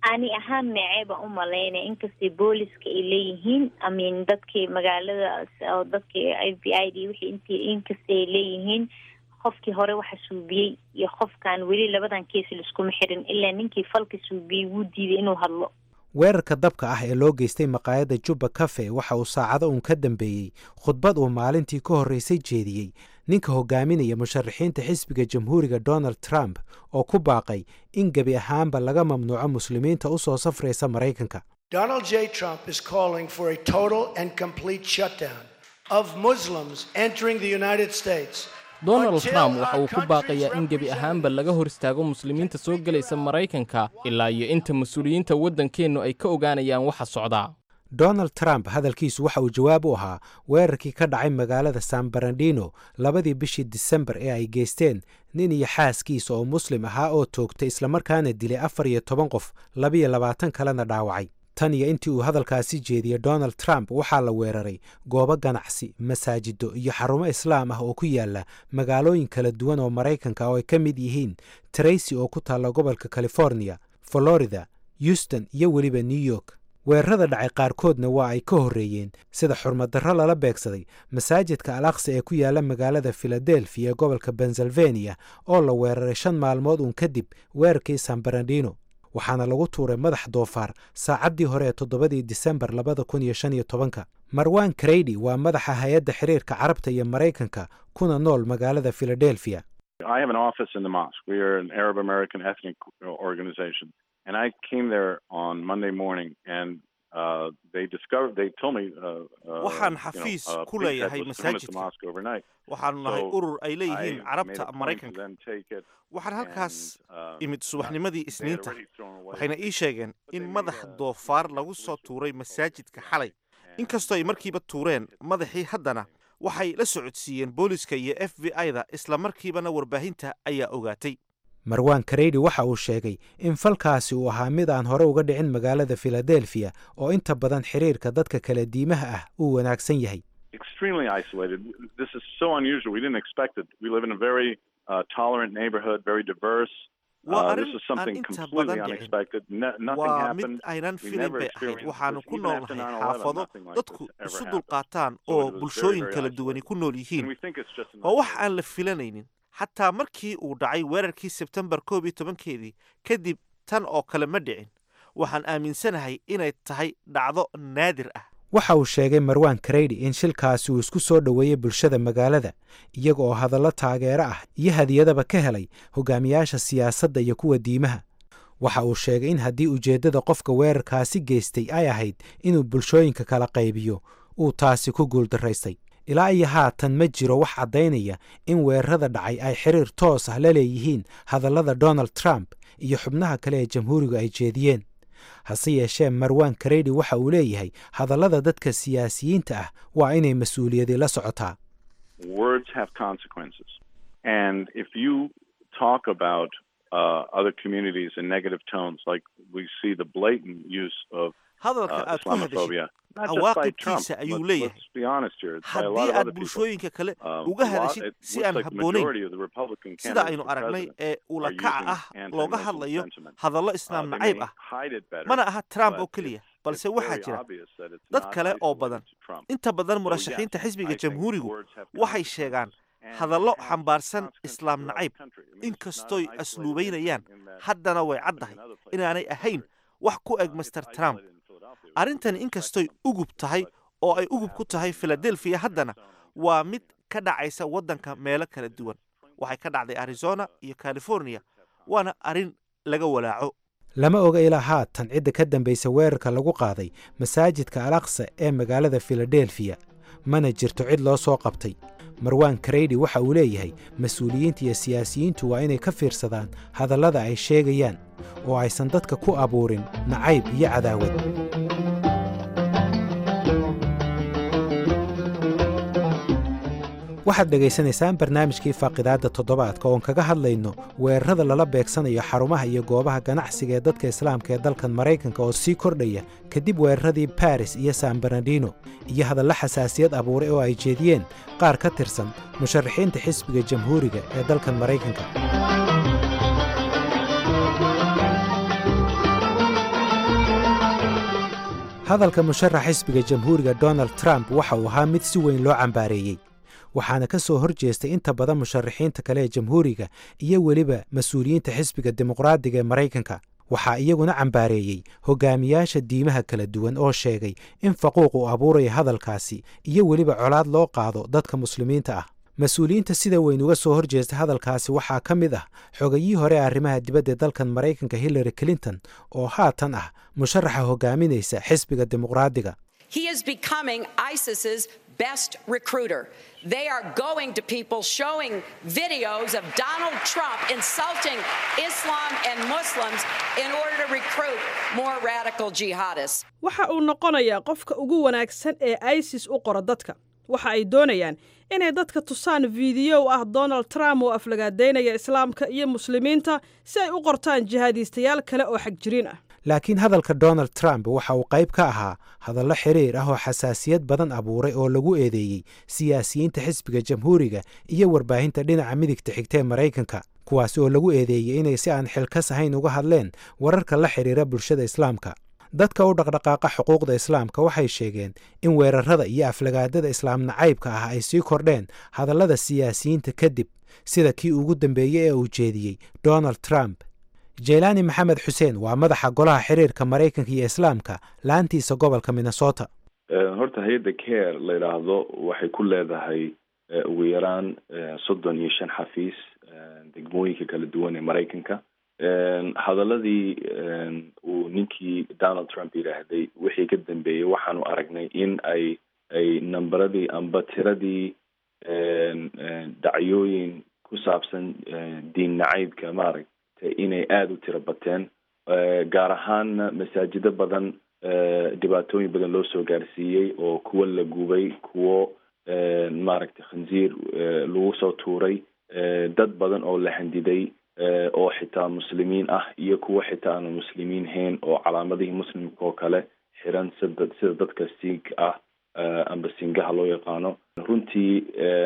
[SPEAKER 13] ani ahaan necee baan u malaynaya inkastay booliska ay leeyihiin amin dadkii magaalada oo dadkii f b i d wixii intii inkastay ay leeyihiin qofkii hore waxa suubiyey iyo qofkan weli labadan kees laiskuma xirin ilaa ninkii falka suubiyey wuu diiday inuu hadlo
[SPEAKER 12] weerarka dabka ah ee loo geystay maqaayadda jubba cafe waxa uu saacado uun ka dambeeyey khudbad uu maalintii ka horraysay jeediyey ninka hogaaminaya musharaxiinta xisbiga jamhuuriga donald trump oo ku baaqay in gebi ahaanba laga mamnuuco muslimiinta u soo safraysa maraykanka
[SPEAKER 14] Donald J. Trump is calling for a total and complete shutdown of Muslims entering the United States.
[SPEAKER 15] donald trump waxa uu ku baaqayaa in gebi ahaanba laga hor istaago muslimiinta soo gelaysa maraykanka ilaa iyo inta mas-uuliyiinta waddankeennu ay ka ogaanayaan waxa socdaa
[SPEAKER 12] donald trump hadalkiisu waxa uu jawaab u ahaa weerarkii ka dhacay magaalada san barandino labadii bishii disembar ee ay geysteen nin iyo xaaskiisa oo muslim ahaa oo toogtay islamarkaana dilay afar iyo toban qof labiyo labaatan kalena dhaawacay tan iyo intii uu hadalkaasi jeediyey donald trump waxaa la weeraray goobo ganacsi masaajido iyo xarumo islaam ah oo ku yaala magaalooyin kala duwan oo maraykanka oo ay ka mid yihiin tracy oo ku taalla gobolka california florida houston iyo weliba new york weerarada dhacay qaarkoodna waa ay ka horreeyeen sida xurmadarro lala beegsaday masaajidka al aqsa ee ku yaala magaalada filadelfiya ee gobolka pennsylvania oo la weeraray shan maalmood uun kadib weerarkii san barandino waxaana lagu tuuray madax doofaar saacaddii hore ee toddobadii disembar labada kun iyo shan iyo tobanka marwan kreydi waa madaxa hay-adda xiriirka carabta iyo maraykanka kuna nool magaalada filadelfiya
[SPEAKER 16] I have an office in the mosque. We are an Arab American ethnic organization. And I came there on Monday morning and uh, they discovered, they told me, uh, uh,
[SPEAKER 17] waxaan
[SPEAKER 16] you know,
[SPEAKER 17] xafiis
[SPEAKER 16] uh,
[SPEAKER 17] ku
[SPEAKER 16] Big Ted
[SPEAKER 17] leeyahay
[SPEAKER 16] was coming to the
[SPEAKER 17] masaajidka
[SPEAKER 16] mosque overnight.
[SPEAKER 17] waxaanu nahay
[SPEAKER 16] So
[SPEAKER 17] urur ay leeyihiin
[SPEAKER 16] I
[SPEAKER 17] carabta
[SPEAKER 16] made a point to
[SPEAKER 17] maraykanka
[SPEAKER 16] then take it
[SPEAKER 17] waxaan halkaas
[SPEAKER 16] uh,
[SPEAKER 17] imid subaxnimadii
[SPEAKER 16] they had
[SPEAKER 17] isniinta
[SPEAKER 16] already thrown away
[SPEAKER 17] waxayna ii sheegeen in madax doofaar lagu soo tuuray masaajidka xalay inkastoo ay markiiba tuureen madaxii haddana waxay la socodsiiyeen booliska iyo f b i-da isla markiibana warbaahinta ayaa ogaatay
[SPEAKER 12] marwan kareydi waxa uu sheegay in falkaasi uu ahaa mid aan hore uga dhicin magaalada filadelfiya oo inta badan xiriirka dadka kala diimaha ah uu wanaagsan yahay
[SPEAKER 16] extremely isolated. This is so unusual. We didn't expect it. We live in a very uh, tolerant neighborhood, very diverse.
[SPEAKER 17] Waa
[SPEAKER 16] Uh, this
[SPEAKER 17] arrin
[SPEAKER 16] is
[SPEAKER 17] aan
[SPEAKER 16] something
[SPEAKER 17] inta
[SPEAKER 16] completely
[SPEAKER 17] badan dhicin.
[SPEAKER 16] unexpected. No, nothing
[SPEAKER 17] waa
[SPEAKER 16] happened.
[SPEAKER 17] mid aynan
[SPEAKER 16] We
[SPEAKER 17] filayn
[SPEAKER 16] never
[SPEAKER 17] bay ahayd
[SPEAKER 16] experienced
[SPEAKER 17] waxaanu
[SPEAKER 16] this.
[SPEAKER 17] ku
[SPEAKER 16] Even after
[SPEAKER 17] noolnahay
[SPEAKER 16] 9/11,
[SPEAKER 17] xaafado
[SPEAKER 16] nothing like
[SPEAKER 17] dadku
[SPEAKER 16] this ever
[SPEAKER 17] isu
[SPEAKER 16] happened.
[SPEAKER 17] dulqaataan
[SPEAKER 16] So
[SPEAKER 17] oo
[SPEAKER 16] it was very,
[SPEAKER 17] bulshooyin
[SPEAKER 16] very
[SPEAKER 17] kala
[SPEAKER 16] isolated.
[SPEAKER 17] duwani ku nool yihiin
[SPEAKER 16] And we think it's just an
[SPEAKER 17] waa wax aan la filanaynin xataa markii uu dhacay weerarkii sebtembar koob iyo tobankeedii kadib tan oo kale ma dhicin waxaan aaminsanahay inay tahay dhacdo naadir ah
[SPEAKER 12] waxa uu sheegay marwan kareydi in shilkaasi uu isku soo dhoweeyey bulshada magaalada iyaga oo hadallo taageero ah iyo hadiyadaba ka helay hogaamiyaasha siyaasadda iyo kuwa diimaha waxa uu sheegay in haddii ujeeddada qofka weerarkaasi geystay ay ahayd inuu bulshooyinka kala qaybiyo uu taasi ku guuldaraystay ilaa iyo haatan ma jiro wax caddaynaya in weerarada dhacay ay xiriir toos ah la leeyihiin hadallada donald trump iyo xubnaha kale ee jamhuurigu ay jeediyeen hase yeeshee marwan kareydi waxa uu leeyahay hadallada dadka siyaasiyiinta ah waa inay mas-uuliyadi la socotaa
[SPEAKER 16] words have consequences. And if you talk about uh, other communities in negative tones, like we see the blatant use of
[SPEAKER 17] hadalka
[SPEAKER 16] uh,
[SPEAKER 17] aad ku hadashid
[SPEAKER 16] Islamophobia, not just by Trump.
[SPEAKER 17] cawaaqibkiisa ayuu
[SPEAKER 16] Let's,
[SPEAKER 17] leeyahay
[SPEAKER 16] let's be honest here. It's by a lot
[SPEAKER 17] haddii
[SPEAKER 16] of
[SPEAKER 17] aad
[SPEAKER 16] other people.
[SPEAKER 17] bulshooyinka kale
[SPEAKER 16] Um,
[SPEAKER 17] uga
[SPEAKER 16] a lot-
[SPEAKER 17] hadashid
[SPEAKER 16] it
[SPEAKER 17] si
[SPEAKER 16] looks
[SPEAKER 17] aan
[SPEAKER 16] like the
[SPEAKER 17] habboonayn
[SPEAKER 16] majority of the Republican
[SPEAKER 17] sida
[SPEAKER 16] candidates
[SPEAKER 17] aynu
[SPEAKER 16] for
[SPEAKER 17] aragnay
[SPEAKER 16] president
[SPEAKER 17] ee
[SPEAKER 16] are
[SPEAKER 17] ulakaca
[SPEAKER 16] using
[SPEAKER 17] ah looga
[SPEAKER 16] anti-Muslim
[SPEAKER 17] hadlayo
[SPEAKER 16] sentiment.
[SPEAKER 17] hadallo
[SPEAKER 16] Uh,
[SPEAKER 17] islaam
[SPEAKER 16] they
[SPEAKER 17] nacayb
[SPEAKER 16] may
[SPEAKER 17] ah
[SPEAKER 16] hide it better,
[SPEAKER 17] mana aha trump
[SPEAKER 16] but
[SPEAKER 17] oo keliya
[SPEAKER 16] it's-
[SPEAKER 17] balse
[SPEAKER 16] it's
[SPEAKER 17] waxaa
[SPEAKER 16] very
[SPEAKER 17] jira
[SPEAKER 16] obvious that it's
[SPEAKER 17] dad
[SPEAKER 16] not
[SPEAKER 17] kale oo
[SPEAKER 16] isolated
[SPEAKER 17] badan
[SPEAKER 16] to Trump.
[SPEAKER 17] inta badan
[SPEAKER 16] So,
[SPEAKER 17] murashaxiinta
[SPEAKER 16] yes,
[SPEAKER 17] xisbiga
[SPEAKER 16] I think
[SPEAKER 17] jamhuurigu
[SPEAKER 16] words have
[SPEAKER 17] waxay sheegaan hadallo xambaarsan islaam nacayb inkastoy
[SPEAKER 16] isolated
[SPEAKER 17] asluubaynayaan
[SPEAKER 16] in that
[SPEAKER 17] haddana way caddahay inaanay ahayn wax ku eg master trump arrintani inkastoy ugub tahay oo ay ugub ku tahay filadelfiya haddana waa mid ka dhacaysa waddanka meelo kala duwan waxay ka dhacday arizona iyo california waana arrin laga walaaco
[SPEAKER 12] lama oga ilaa haatan cidda ka dambaysa weerarka lagu qaaday masaajidka al aqsa ee magaalada filadelfiya mana jirto cid loo soo qabtay marwan kareydi waxa uu leeyahay mas-uuliyiinta iyo siyaasiyiintu waa inay ka fiirsadaan hadallada ay sheegayaan oo aysan dadka ku abuurin nacayb iyo cadaawad waxaad dhegaysanaysaan barnaamijkii faaqidaadda toddobaadka oon kaga hadlayno weerarada lala beegsanayo xarumaha iyo goobaha ganacsiga ee dadka islaamka ee dalkan maraykanka oo sii kordhaya kadib weeraradii baris iyo san barnardino iyo hadallo xasaasiyad abuuray oo ay jeediyeen qaar ka tirsan musharaxiinta xisbiga jamhuuriga ee dalkan maraykanka hadalka musharax xisbiga jamhuuriga donald trump waxa uu ahaa mid si weyn loo cambaareeyey waxaana ka soo hor jeestay inta badan musharaxiinta kale ee jamhuuriga iyo weliba mas-uuliyiinta xisbiga dimuqraadiga ee maraykanka waxaa iyaguna cambaareeyey hogaamiyaasha diimaha kala duwan oo sheegay in faquuq uu abuuraya hadalkaasi iyo weliba colaad loo qaado dadka muslimiinta ah mas-uuliyiinta sida weyn uga soo hor jeesta hadalkaasi waxaa ka mid ah xogayihii hore arrimaha dibadda ee dalkan maraykanka hillary clinton oo haatan ah musharaxa hogaaminaysa xisbiga dimuqraadiga
[SPEAKER 18] He is becoming ISIS's best recruiter. They are going to people showing videos of Donald Trump insulting Islam and Muslims in order to recruit more radical jihadists.
[SPEAKER 19] waxa uu noqonayaa qofka ugu wanaagsan ee isis u qora dadka waxa ay doonayaan inay dadka tusaan fiidiyow ah donald trump oo aflagaadaynaya islaamka iyo muslimiinta si ay u qortaan jihaadiistayaal kale oo xagjiriin ah
[SPEAKER 12] laakiin hadalka donald trump waxa uu qayb ka ahaa hadallo xiriir ah oo xasaasiyad badan abuuray oo lagu eedeeyey siyaasiyiinta xisbiga jamhuuriga iyo warbaahinta dhinaca midigta xigta ee maraykanka kuwaasi oo lagu eedeeyey inay si aan xilkas ahayn uga hadleen wararka la xidhiira bulshada islaamka dadka u dhaqdhaqaaqa xuquuqda islaamka waxay sheegeen in weerarada iyo aflagaadada islaam nacaybka ah ay sii kordheen hadallada siyaasiyiinta kadib sida kii ugu dambeeyey ee uu jeediyey donald trump jeylaani maxamed xuseen waa madaxa golaha xiriirka maraykanka iyo islaamka laantiisa gobolka minnesota
[SPEAKER 20] horta hay-adda care la yidhaahdo waxay ku leedahay ugu yaraan soddon iyo shan xafiis degmooyinka kala duwan ee maraykanka hadaladii uu ninkii donald trump yidhaahday wixii ka dambeeyey waxaanu aragnay in ay ay namberadii amba tiradii dacyooyin ku saabsan diin nacaybka maaragtay inay aada u tiro bateen gaar ahaanna masaajido badan dhibaatooyin badan loo soo gaarsiiyey oo kuwo la gubay kuwo maaragtay khanziir lagu soo tuuray dad badan oo la handiday oo xitaa muslimiin ah iyo kuwo xitaa aanu muslimiin hayn oo calaamadihii muslimka oo kale xiran sida sida dadka siig ah amba singaha loo yaqaano runtii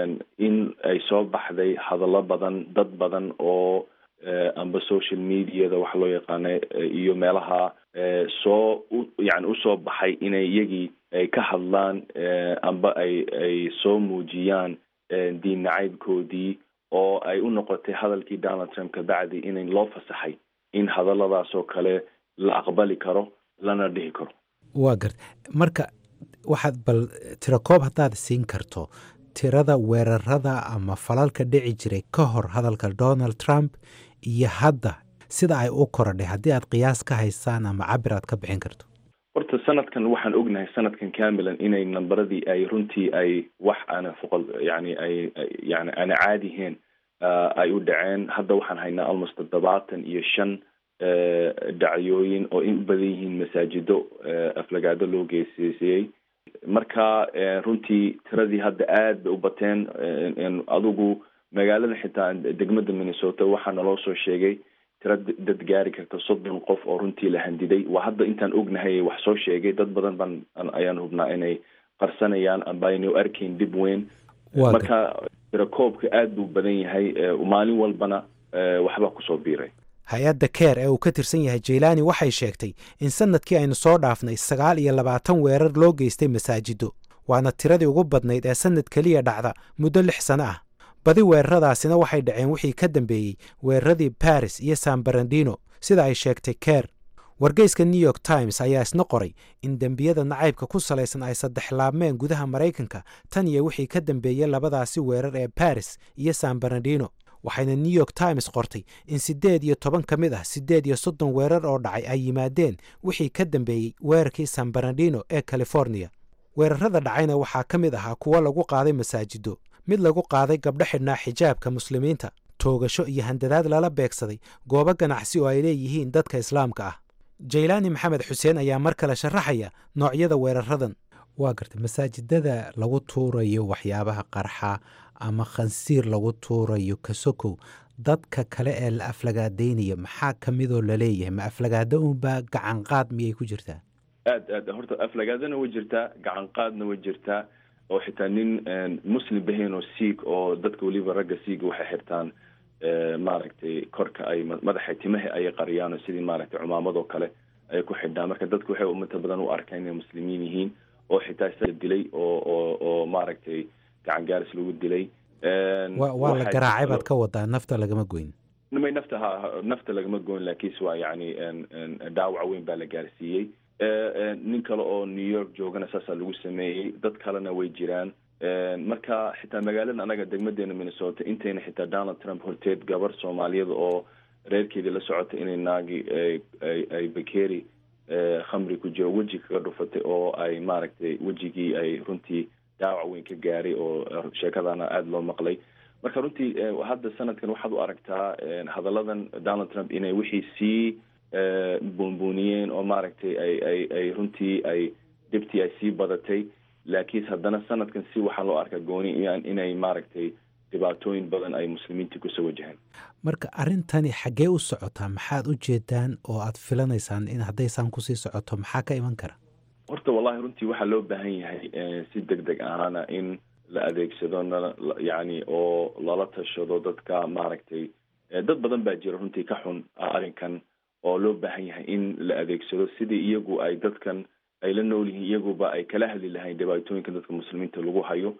[SPEAKER 20] in ay soo baxday hadallo badan dad badan oo amba social mediada waxa loo yaqaana iyo meelaha soo yani usoo baxay inay iyagii ay ka hadlaan amba ay ay soo muujiyaan diin nacaybkoodii oo ay u noqotay hadalkii donald trump kabacdi in loo fasaxay in hadalladaas oo kale la aqbali karo lana dhihi karo
[SPEAKER 12] waa garta marka waxaad bal tirakoob haddaad siin karto tirada weerarada ama falalka dhici jiray ka hor hadalka donald trump iyo hadda sida ay u korodhay haddii aad qiyaas ka haysaan ama cabir aad ka bixin karto
[SPEAKER 20] horta sanadkan waxaan ognahay sanadkan camilan inay namberadii ay runtii ay wax aana foqol yani ay yani aana caadihiin ay u dhaceen hadda waxaan haynaa almost toddobaatan iyo shan dhacyooyin oo in u badan yihiin masaajido aflagaado loo geeseysiyey marka runtii tiradii hadda aad bay u bateen adigu magaalada xitaa degmada minnesota waxaa naloo soo sheegay tira dad gaari karta soddon qof oo runtii la handiday waa hadda intaan ognahay wax soo sheegay dad badan baan ayaan hubnaa inay qarsanayaan amba aynu arkayn dib weyn marka tirakoobka aad buu badan yahay maalin walbana waxbaa kusoo biiray
[SPEAKER 12] hay-adda keer ee uu ka tirsan yahay jeylaani waxay sheegtay in sanadkii aynu soo dhaafnay sagaal iyo labaatan weerar loo geystay masaajido waana tiradii ugu badnayd ee sanad keliya dhacda muddo lix sano ah badi weeraradaasina waxay dhaceen wixii ka dambeeyey weeraradii baris iyo san barandino sida ay sheegtay keer wargeyska new york times ayaa isna qoray in dembiyada nacaybka ku salaysan ay saddex laabmeen gudaha maraykanka tan iyo wixii ka dambeeyey labadaasi weerar ee baris iyo san barandino waxayna new york times qortay in siddeed iyo toban ka mid ah siddeed iyo soddon weerar oo dhacay ay yimaadeen wixii ka dambeeyey weerarkii san barandino ee californiya weerarada dhacayna waxaa ka mid ahaa kuwo lagu qaaday masaajido mid lagu qaaday gabdho xidhnaa xijaabka muslimiinta toogasho iyo handadaad lala beegsaday goobo ganacsi oo ay leeyihiin dadka islaamka ah jaylaani maxamed xuseen ayaa mar kale sharaxaya noocyada weeraradan waa gartay masaajidada lagu tuurayo waxyaabaha qarxa ama khansiir lagu tuurayo kasokow dadka kale ee la aflagaadaynaya maxaa ka midoo laleeyahay ma aflagaado unbaa gacan qaad miyay ku jirtaa
[SPEAKER 20] aad aad horta aflagaadana way jirtaa gacan qaadna way jirtaa oo xitaa nin muslim bahayn oo siig oo dadka weliba ragga siiga waxay xirtaan maaragtay korka ay madaxa timaha ayay qariyaan oo sidii maaragtay cumaamadoo kale ay ku xidhnaa marka dadku waxay umata badan u arkaan inay muslimiin yihiin oo xitaa isaga dilay oo oo oo maaragtay gacan gaaris lagu dilay
[SPEAKER 12] waa la garaacay baad ka wadaa nafta lagama goyn
[SPEAKER 20] may nafta ha nafta lagama goyn laakiinse waa yacni dhaawac weyn baa la gaarsiiyey nin kale oo new york joogana saasaa lagu sameeyey dad kalena way jiraan marka xitaa magaaladan anaga degmadeena minnesota intayna xitaa donald trump horteed gabar soomaaliyada oo reerkeedii la socota inay naagi ay bakeri khamri ku jiro weji kaga dhufatay oo ay maaragtay wejigii ay runtii dhaawac weyn ka gaaray oo sheekadana aada loo maqlay marka runtii hadda sanadkan waxaad u aragtaa hadalladan donald trump inay wixii sii buunbuuniyeen oo maaragtay ay ay ay runtii ay dhibtii ay sii badatay laakiin haddana sanadkan si waxaa loo arkaa gooni inay maaragtay dhibaatooyin badan ay muslimiinta kusoo wajahaan
[SPEAKER 12] marka arrintani xaggee u socotaa maxaad u jeedaan oo aad filanaysaan in haddaysaan kusii socoto maxaa ka iman kara
[SPEAKER 20] horta wallahi runtii waxaa loo baahan yahay si deg deg ahaana in la adeegsado na yacni oo lala tashado dadka maaragtay dad badan baa jira runtii ka xun arrinkan oo loo baahan yahay in la adeegsado sidii iyagu ay dadkan ay la nool yihiin iyaguba ay kala hadli lahayn dhibaatooyinka dadka muslimiinta lagu hayo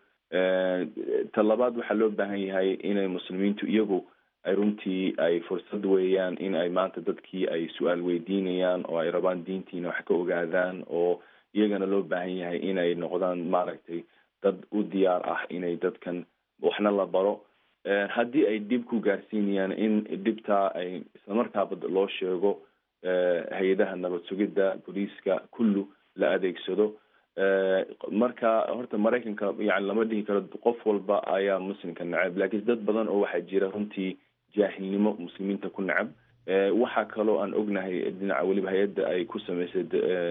[SPEAKER 20] ta labaad waxaa loo baahan yahay inay muslimiintu iyagu ay runtii ay fursad weeyaan in ay maanta dadkii ay su-aal weydiinayaan oo ay rabaan diintiina wax ka ogaadaan oo iyagana loo baahan yahay inay noqdaan maaragtay dad u diyaar ah inay dadkan waxna la baro haddii ay dhib ku gaarsiinayaan in dhibtaa ay islamarkaaba loo sheego hay-adaha nabad sugidda booliiska kullu la adeegsado marka horta maraykanka yani lama dhihi karo qof walba ayaa muslimka necab laakiin dad badan oo waxaa jira runtii jaahilnimo muslimiinta ku necab waxaa kaloo aan ognahay dhinaca weliba hay-adda ay ku samaysay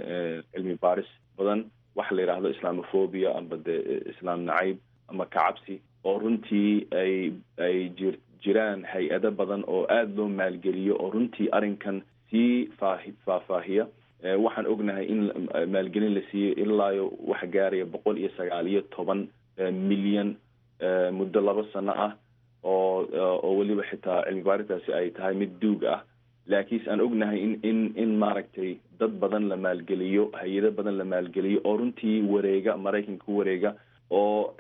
[SPEAKER 20] cilmi baaris badan waxa la yidhaahdo islamophobia amba de islaam nacayb ama kacabsi oo runtii ay ay jir jiraan hay-ado badan oo aada loo maalgeliyo oo runtii arrinkan sii faahi faahfaahiya waxaan ognahay in maalgelin la siiyey ilaayo waxa gaaraya boqol iyo sagaal iyo toban milyan muddo laba sano ah oo oo weliba xitaa cilmi baaritaasi ay tahay mid duug ah laakiinse aan ognahay in in in maaragtay dad badan la maalgeliyo hay-ado badan la maalgeliyo oo runtii wareega maraykanka ku wareega oo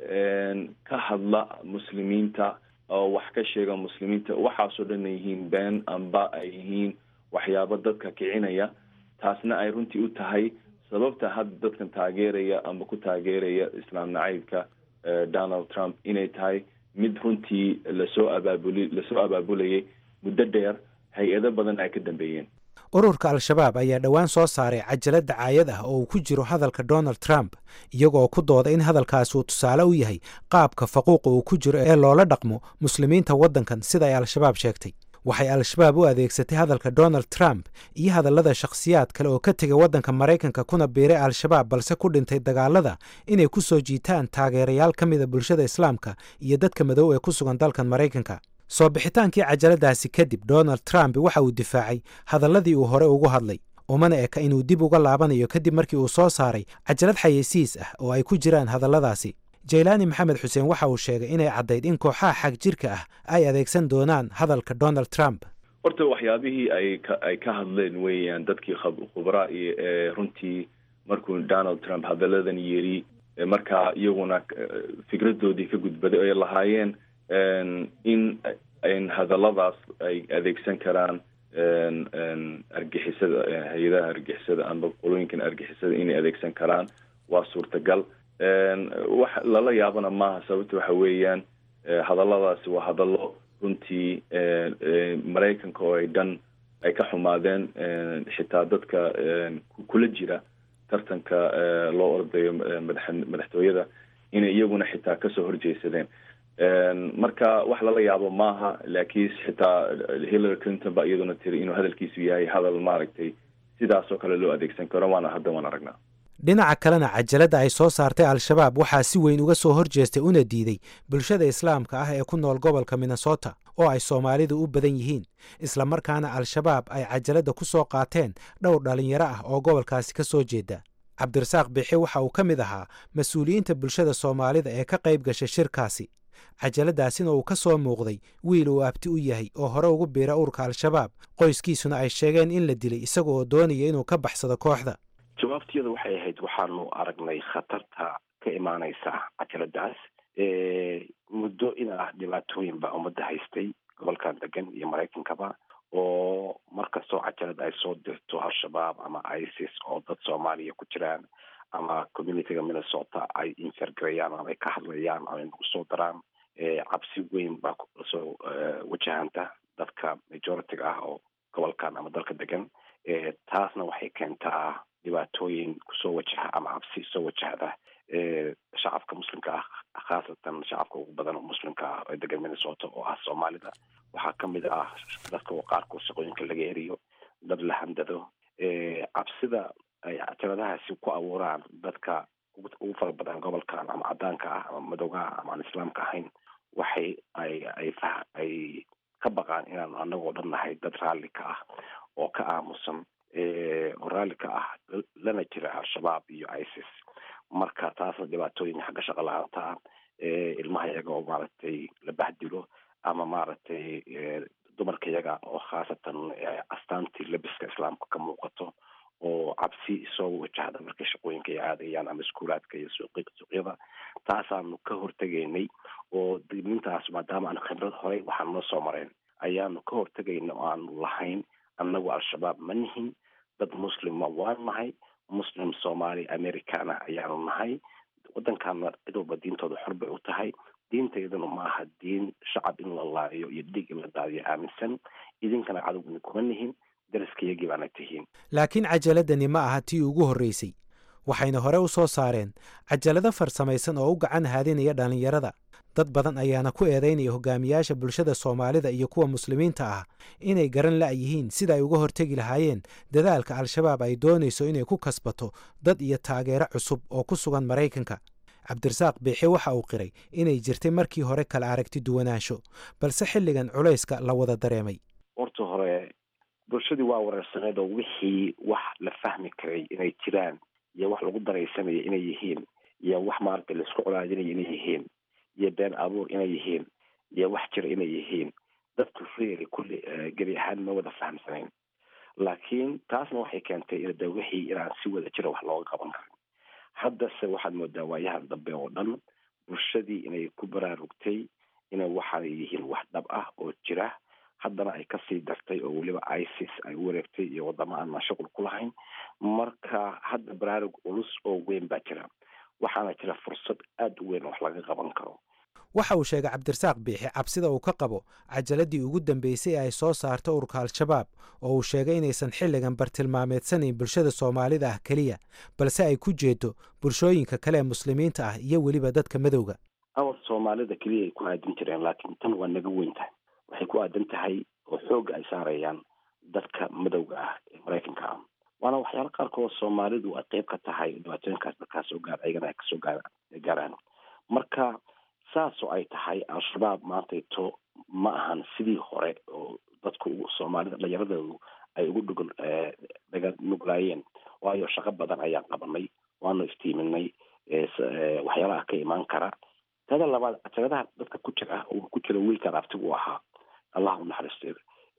[SPEAKER 20] ka hadla muslimiinta oo wax ka sheega muslimiinta waxaasoo dhan ay yihiin been amba ay yihiin waxyaabo dadka kicinaya taasna ay runtii u tahay sababta hadda dadkan taageeraya amba ku taageeraya islaam nacaybka donald trump inay tahay mid runtii lasoo abaabuli lasoo abaabulayay muddo dheer hay-ado badan ay ka dambeeyeen
[SPEAKER 12] ururka al-shabaab ayaa dhowaan soo saaray cajalad dacaayad ah oo uu ku jiro hadalka donald trump iyagoo ku dooda in hadalkaasi uu tusaale u yahay qaabka faquuqa uu ku jiro ee loola dhaqmo muslimiinta waddankan sida ay al-shabaab sheegtay waxay al-shabaab u adeegsatay hadalka donald trump iyo hadallada shakhsiyaad kale oo ka tegay waddanka maraykanka kuna biiray al-shabaab balse ku dhintay dagaalada inay ku soo jiitaan taageerayaal ka mida bulshada islaamka iyo dadka madow ee ku sugan dalkan maraykanka soo bixitaankii cajaladaasi kadib donald trump waxa uu difaacay hadalladii uu hore ugu hadlay umana eka inuu dib uga laabanayo kadib markii uu soo saaray cajalad xayeysiis ah oo ay ku jiraan hadalladaasi jaylaani maxamed xuseen waxa uu sheegay inay caddayd in kooxaha xag jirka ah ay adeegsan doonaan hadalka donald trump
[SPEAKER 20] horta waxyaabihii ay ka ay ka hadleen weeyaan dadkii khubraa iyo ee runtii markuu donald trump hadalladan yiri markaa iyaguna fikradoodii ka gudbaday ay lahaayeen in in hadalladaas ay adeegsan karaan argixisada hay-adaha argixisada amba qolooyinkan argixisada inay adeegsan karaan waa suurtagal wax lala yaabana maaha sababta waxa weeyaan hadalladaasi waa hadallo runtii maraykanka oo ay dhan ay ka xumaadeen xitaa dadka kula jira tartanka loo ordayo madax madaxtooyada inay iyaguna xitaa kasoo horjeesadeen marka wax lala yaabo maaha laakiin xitaa hillary clinton ba iyaduna tiri inuu hadalkiisu yahay hadal maaragtay sidaas oo kale loo adeegsan karo waana hadda waan aragnaa
[SPEAKER 12] dhinaca kalena cajaladda ay soo saartay al-shabaab waxaa si weyn uga soo horjeestay una diiday bulshada islaamka ah ee ku nool gobolka minnesota oo ay soomaalidu u badan yihiin islamarkaana al-shabaab ay cajaladda ku soo qaateen dhowr dhallinyaro ah oo gobolkaasi ka soo jeeda cabdirasaaq biixi waxa uu ka mid ahaa mas-uuliyiinta bulshada soomaalida ee ka qayb gashay shirkaasi cajaladaasina uu ka soo muuqday wiil uu abti u yahay oo hore ugu biira urka al-shabaab qoyskiisuna ay sheegeen in la dilay isaga oo doonaya inuu ka baxsado kooxda
[SPEAKER 21] jawaabtiyadu waxay ahayd waxaanu aragnay khatarta ka imaanaysa cajaladaas muddo in ah dhibaatooyin baa ummadda haystay gobolkan degan iyo maraykankaba oo markastoo cajalad ay soo dirto al-shabaab ama isis oo dad soomaaliya ku jiraan ama communityga minnesota ay infergarayaan ama ay ka hadlayaan ama ay nagu soo daraan cabsi weyn baa lasoo wajahanta dadka majority-ga ah oo gobolkan ama dalka degan taasna waxay keentaa dhibaatooyin kusoo wajaha ama cabsi soo wajahda shacabka muslimka ah khaasatan shacabka ugu badan oo muslimka ah ee degan minnesota oo ah soomaalida waxaa kamid ah dadka qaarkood shaqooyinka laga eriyo dad la handado cabsida ay cajaladahaasi ku abuuraan dadka ugu fara badan gobolkan ama cadaanka ah ama madowga ah ama aan islaamka ahayn waxay ay ay ay ka baqaan inaanu anagoo dhan nahay dad raalli ka ah oo ka aamusan oo raalli ka ah lana jira al-shabaab iyo isis marka taasna dhibaatooyin xagga shaqo la-aanta ah ilmaha iyaga oo maaragtay la bahdilo ama maaragtay dumarka iyaga oo khaasatan astaantii labiska islaamka ka muuqato oo cabsi soo wajahda markay shaqooyinka ay aadayaan ama iskuulaadka iyo suuqyada taasaanu ka hortegaynay oo dignintaas maadaama aanu khibrad horey waxaan noo soo mareen ayaanu ka hortegayna oo aanu lahayn annagu al-shabaab ma nihin dad muslima waan nahay muslim soomaali americana ayaanu nahay waddankaana cid walba diintooda xor bay u tahay diintaydana ma aha diin shacab in la laayo iyo dhiig in la daadiyo aaminsan idinkana cadowgni kuma nihin daraskayagii baana tihiin
[SPEAKER 12] laakiin cajaladani ma aha tii ugu horraysay waxayna hore u soo saareen cajalado farsamaysan oo u gacan haadinaya dhallinyarada dad badan ayaana ku eedaynaya hogaamiyaasha bulshada soomaalida iyo kuwa muslimiinta ah inay garan la'yihiin sida ay uga hortegi lahaayeen dadaalka al-shabaab ay doonayso inay ku kasbato dad iyo taageero cusub oo ku sugan maraykanka cabdirasaaq biixi waxa uu qiray inay jirtay markii hore kala aragti duwanaansho balse xilligan culayska la wada dareemay
[SPEAKER 21] horta hore bulshadii waa wareersaneed oo wixii wax la fahmi karay inay jiraan iyo wax lagu daraysanaya inay yihiin iyo wax maaragtay laisku colaadinaya inay yihiin iyo been abuur inay yihiin iyo wax jira inay yihiin dadku reeli kulli gebi ahaan ma wada fahamsanayn laakiin taasna waxay keentay in de wixii inaan si wada jira wax looga qaban karin haddase waxaad moodaa waayahan dambe oo dhan bulshadii inay ku baraarugtay inay waxaanay yihiin wax dhab ah oo jira haddana ay kasii dartay oo weliba isis ay u wareegtay iyo wadamo aanan shuqul ku lahayn marka hadda baraarug culus oo weyn baa jira waxaana jira fursad aada u weyn oo wax laga qaban karo
[SPEAKER 12] waxa uu sheegay cabdirasaaq biixi cabsida uu ka qabo cajaladii ugu dambeysay ee ay soo saarta ururka al-shabaab oo uu sheegay inaysan xilligan bartilmaameedsanayn bulshada soomaalida ah keliya balse ay ku jeedo bulshooyinka kale ee muslimiinta ah iyo weliba dadka madowga
[SPEAKER 21] awar soomaalida keliya ay ku aadin jireen laakiin tan waa naga weyn tahay waxay ku aadan tahay oo xoogga ay saarayaan dadka madowga ah ee maraykanka ah waana waxyaala qaarkood soomaalidu ay qeyb ka tahay dhibaatooyinkaas dadkaas soo gaar ayagana ay kasoo gaa gaaraan marka saasoo ay tahay al-shabaab maantayto ma ahan sidii hore oo dadku soomaalida dhallinyaradoodu ay ugu dhugul dhaga nuglaayeen waayo shaqo badan ayaan qabanay waanu iftiiminay waxyaalaha ka imaan kara tada labaad cajaladaha dadka ku jira uu ku jira wiilkan abtigu ahaa allah u naxariiste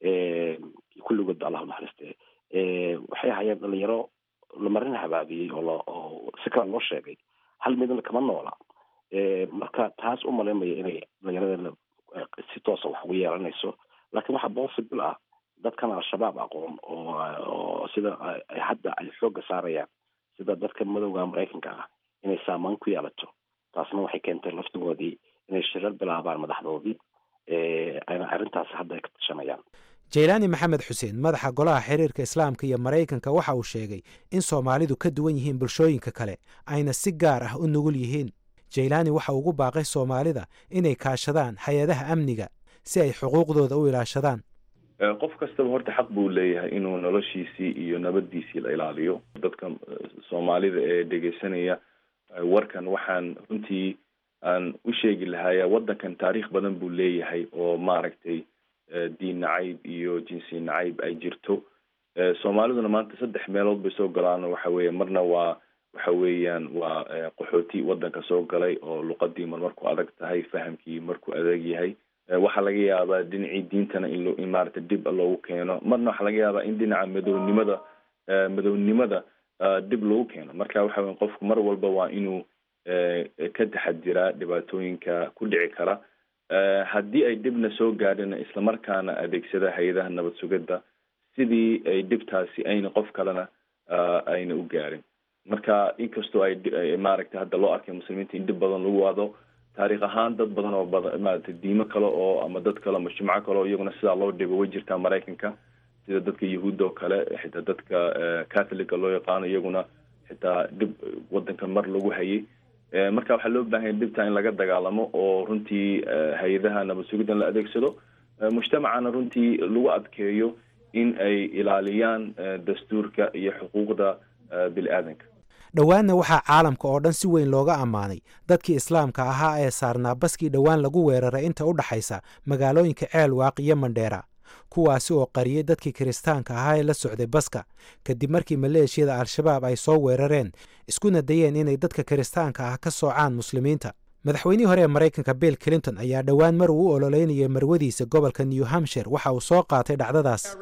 [SPEAKER 21] kulligoodba allah u naxariiste waxay ahaayeen dhalinyaro lamarin habaabiyey oo oo si kale loo sheegay hal midna kama noola marka taas u malaynmaya inay dhalinyaradana si toosa wax ugu yeelanayso laakiin waxaa possible ah dadkan al-shabaab aqoon oo oo sida hadda ay xoogga saarayaan sida dadka madowga maraykanka ah inay saamaan ku yeelato taasna waxay keentay laftigoodii inay shirar bilaabaan madaxdoodii ayna arrintaas hadda ay ka tashanayaan
[SPEAKER 12] jaylaani maxamed xuseen madaxa golaha xiriirka islaamka iyo maraykanka waxa uu sheegay in soomaalidu ka duwan yihiin bulshooyinka kale ayna si gaar ah u nugul yihiin jaylaani waxa ugu baaqay soomaalida inay kaashadaan hay-adaha amniga si ay xuquuqdooda u ilaashadaan
[SPEAKER 20] qof kastaba horta xaq buu leeyahay inuu noloshiisii iyo nabaddiisii la ilaaliyo dadka soomaalida ee dhegeysanaya warkan waxaan runtii aan u sheegi lahaaya waddankan taariikh badan buu leeyahay oo maaragtay diin nacayb iyo jinsi nacayb ay jirto soomaaliduna maanta saddex meelood bay soo galaan waxa weeye marna waa waxa weeyaan waa qaxooti wadanka soo galay oo luqadii mar marku adag tahay fahamkii markuu adag yahay waxaa laga yaabaa dhinacii diintana in lo in maaragtay dib loogu keeno marna waxaa laga yaabaa in dhinaca madownimada madownimada dib loogu keeno marka waxa weya qofku mar walba waa inuu ka taxadiraa dhibaatooyinka ku dhici kara haddii ay dhibna soo gaadhina islamarkaana adeegsada hay-adaha nabad sugidda sidii ay dhibtaasi ayna qof kalena ayna u gaarin marka inkastoo ay maaragtay hadda loo arkay muslimiinta in dhib badan lagu wado taariikh ahaan dad badan oo badan maaragtay diimo kale oo ama dad kale ama jimco kale oo iyaguna sidaa loo dhibo way jirtaa maraykanka sida dadka yahuudda oo kale xitaa dadka catholica loo yaqaano iyaguna xitaa dhib wadanka mar lagu hayay marka waxaa loo baahanya dhibta in laga dagaalamo oo runtii hay-adaha nabad sugiddan la adeegsado mujtamacana runtii lagu adkeeyo in ay ilaaliyaan dastuurka iyo xuquuqda bini aadanka
[SPEAKER 12] dhowaanna waxaa caalamka oo dhan si weyn looga ammaanay dadkii islaamka ahaa ee saarnaa baskii dhowaan lagu weeraray inta u dhaxaysa magaalooyinka ceelwaaq iyo mandheera kuwaasi oo qariyey dadkii kiristaanka ahaa ee la socday baska kadib markii maleeshiyada al-shabaab ay soo weerareen iskuna dayeen inay dadka kiristaanka ah ka soocaan muslimiinta madaxweynihii hore ee maraykanka bill clinton ayaa dhowaan mar uu u ololeynayay marwadiisa gobolka new hampshire waxa uu soo qaatay dhacdadaas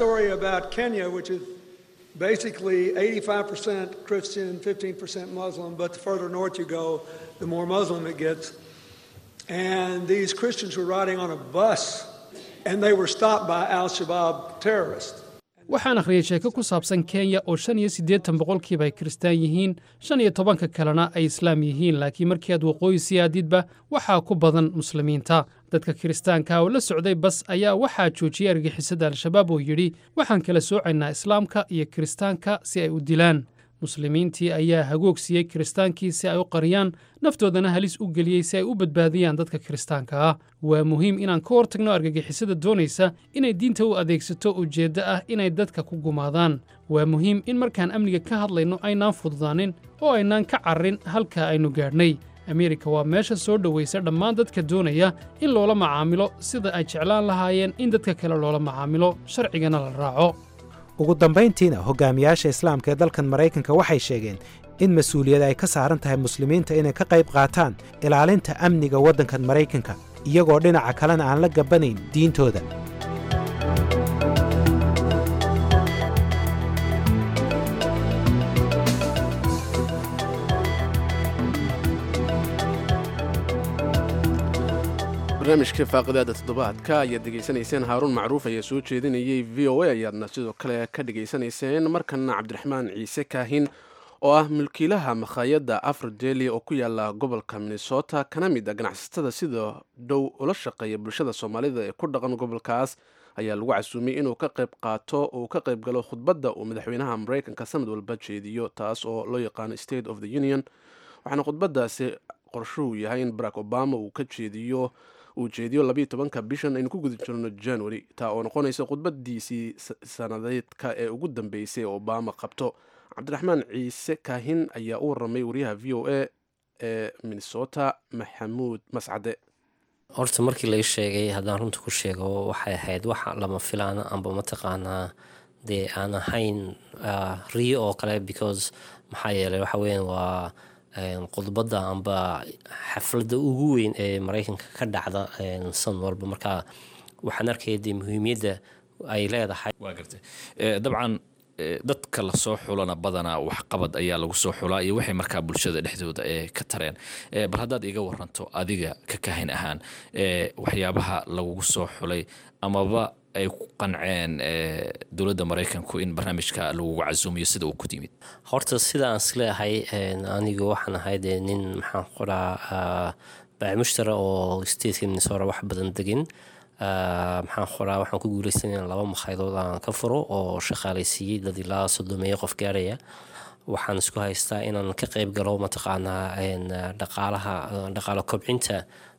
[SPEAKER 5] basically 85% Christian, 15% Muslim, but the further north you go, the more Muslim it gets. And these Christians were riding on a bus and they were stopped by Al Shabaab terrorists.
[SPEAKER 22] waxaan akhriyey sheeko ku saabsan kenya oo shan iyo siddeetan boqolkiiba ay kiristaan yihiin shan iyo tobanka kalena ay islaam yihiin laakiin markii aad waqooyi sii aadidba waxaa ku badan muslimiinta dadka kiristaanka oo la socday bas ayaa waxaa joojiyey argixisada al-shabaab oo yidhi waxaan kala soocaynaa islaamka iyo kiristaanka si ay u dilaan muslimiintii ayaa hagoogsiiyey kiristaankii si ay u qariyaan naftoodana halis u geliyey si ay u badbaadiyaan dadka kiristaanka ah waa muhiim inaan ka hortagno argagixisada doonaysa inay diinta u adeegsato ujeeddo ah inay dadka ku gumaadaan waa muhiim in markaan amniga ka hadlayno aynaan fududaanin oo aynaan ka carrin halka aynu gaadhnay ameerika waa meesha soo dhowaysa dhammaan dadka doonaya in loola macaamilo sida ay jeclaan lahaayeen in dadka kale loola macaamilo sharcigana la raaco
[SPEAKER 12] ugu dambayntiina hogaamiyaasha islaamka ee dalkan maraykanka waxay sheegeen in mas-uuliyad ay ka saaran tahay muslimiinta inay ka qayb qaataan ilaalinta amniga waddankan maraykanka iyagoo dhinaca kalena aan la gabbanayn diintooda
[SPEAKER 1] barnaamijka faaqidaada toddobaadka ayaad dhegaysanayseen haaruun macruuf ayaa soo jeedinayay v o a ayaadna sidoo kale ka dhegaysanayseen markana cabdiraxmaan ciise kaahin oo ah mulkiilaha makhaayadda afrodeli oo ku yaala gobolka minnesota kana mid a ganacsatada sida dhow ula shaqeeya bulshada soomaalida ee ku dhaqan gobolkaas ayaa lagu casuumay inuu ka qayb qaato uu ka qayb galo khudbadda uu madaxweynaha maraykanka sanad walba jeediyo taas oo loo yaqaano state of the union waxaana khudbadaasi qorshuhu yahay in barack obama uu ka jeediyo uu jeediyo labayo tobanka bishan aynu ku guda jirno january taa oo noqonaysa khudbadiisii sanadeedka ee ugu dambeysay ee obama qabto cabdiraxmaan ciise kaahin ayaa u waramay wariyaha v o a ee minnesota maxamuud mascade
[SPEAKER 23] horta markii lai sheegay haddaan runta ku sheego waxay ahayd wax lama filaana amba mataqaanaa dee aan ahayn riyo oo kale because maxaa yeelay waxa weyan waa khudbadda amba xafladda ugu weyn ee maraykanka ka dhacda san walba marka waxaan arkaya dee muhiimiyadda ay leedahay
[SPEAKER 24] waa gartay dabcan dadka lasoo xulana badanaa waxqabad ayaa lagu soo xulaa iyo waxay markaa bulshada dhexdooda ee ka tareen bal haddaad iga waranto adiga ka kahin ahaan waxyaabaha lagugu soo xulay amaba ay ku qanceen dowladda maraykanku in barnaamijka lagugu casuumiyo sida uu ku yimid
[SPEAKER 23] horta sida aan isleeyahay anigu waxaan ahay dee nin maxaan qoraa baamushtara oo stateka minnesota wax badan degin maxaan qoraa waxaan ku guuleysan in laba makhayadood aan ka furo oo shaqaalaysiiyey dad ilaa soddomeeyo qof gaaraya waxaan isku haystaa inaan ka qeyb galo mataqaanaa dhaqaalaha dhaqaalo kobcinta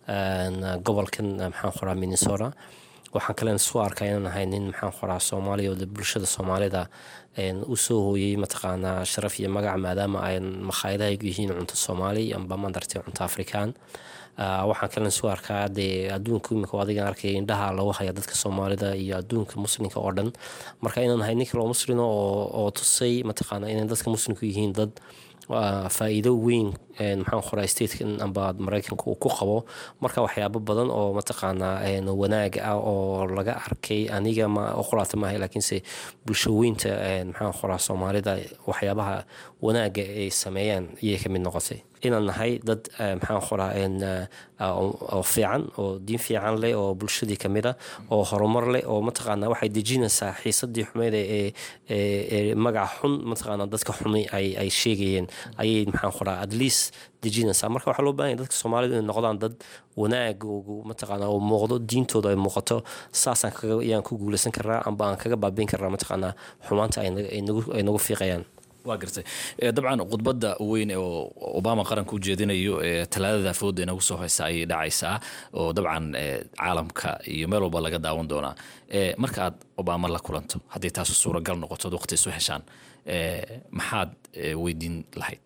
[SPEAKER 23] gobolkan maxaan qoraa minnesota waxaan kalen isu arkaa inaan ahay nin maxaan qoraa soomaaliya oo bulshada soomaalida u soo hooyey mataqaanaa sharaf iyo magac maadaama ay makhaayadahaygu yihiin cunto soomaali amba mandartay cunto afrikaan waxaan kalen isu arkaa dee adduunka imika adigan arkay indhaha lagu haya dadka soomaalida iyo adduunka muslimka oo dhan marka inaan ahay nin kaloo muslima oo tusay mataqaana inay dadka muslimku yihiin dad waa faa'iido weyn maxaan qoraa statekan amba maraykanka uu ku qabo marka waxyaabo badan oo mataqaanaa wanaag ah oo laga arkay aniga ma qoraata maaha laakiinse bulshaweynta maxaan qoraa soomaalida waxyaabaha wanaaga ay sameeyaan iyay ka mid noqotay inaan nahay dad maxaan qoraa oo fiican oo diin fiican leh oo bulshadii ka mid a oo horumar leh oo mataqaanaa waxay dejinaysaa xiisadii xumeyd ee magaca xun mataqaanaa dadka xumi ay sheegayeen ayay maxaan qoraa at least dejinaysaa marka waxaa loo baahanya dadka soomaalida inay noqdaan dad wanaagoogu mataqaanaa oo muuqdo diintooda ay muuqato saasaan kaga ayaan ku guulaysan karaa amba aan kaga baabiin karaa mataqaanaa xumaanta ay nagu fiiqayaan
[SPEAKER 24] waa gartay dabcan khudbadda weyn oo obama qaranka u jeedinayo talaadada fooda inagu soo haysa ayay dhacaysaa oo dabcan caalamka iyo meel walba laga daawan doonaa marka aad obama la kulanto haddii taasu suuragal noqoto ad waqti isu heshaan maxaad weydiin lahayd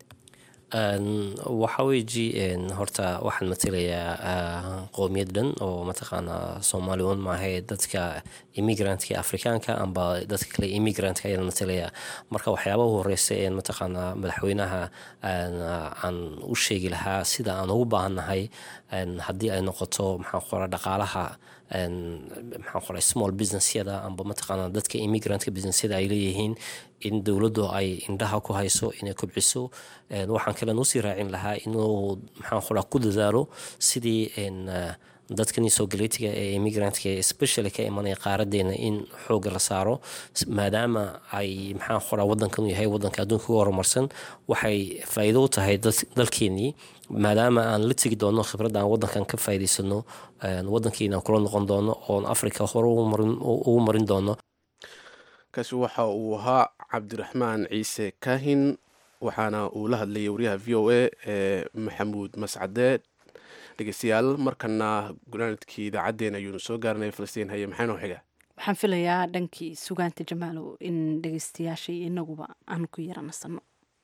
[SPEAKER 23] waxaa weeji horta waxaan matelayaa qoomiyad dhan oo mataqaanaa soomaali un maahay dadka immigrantka afrikaanka amba dadka kale immigrantka ayaan matelayaa marka waxyaabaha horeysa een mataqaanaa madaxweynaha aan u sheegi lahaa sida aan ugu baahannahay haddii ay noqoto maxaan qoraa dhaqaalaha maxaan qoraa small businessyada amba mataqaanaa dadka immigrantka businessyada ay leeyihiin in dowladdu ay indhaha ku hayso inay kobciso waxaan kalen usii raacin lahaa inuu maxaan qoraa ku dadaalo sidii dadkani soo galeytiga ee immigrantka especially ka imanaya qaaradeena in xooga la saaro maadaama ay maxaan qoraa wadankan uu yahay wadanka adduunka uga horumarsan waxay faa'iido u tahay dalkeenii maadaama aan la tegi doono khibradda aan wadankan ka faa'iidaysano wadankeena kula noqon doono oon africa hore ugu marin doono
[SPEAKER 1] kaasi waxa uu ahaa cabdiraxmaan ciise kaahin waxaana uu la hadlayay wariyaha v o a ee maxamuud mascade dhegeystayaal markana gunaanadkii idaacaddeen ayuunu soo gaaranay falastiin haye maxaa noo xiga
[SPEAKER 2] waxaan filayaa dhankii sugaanta jamaalow in dhegeystayaasha iyo inaguba aan ku yara nasanno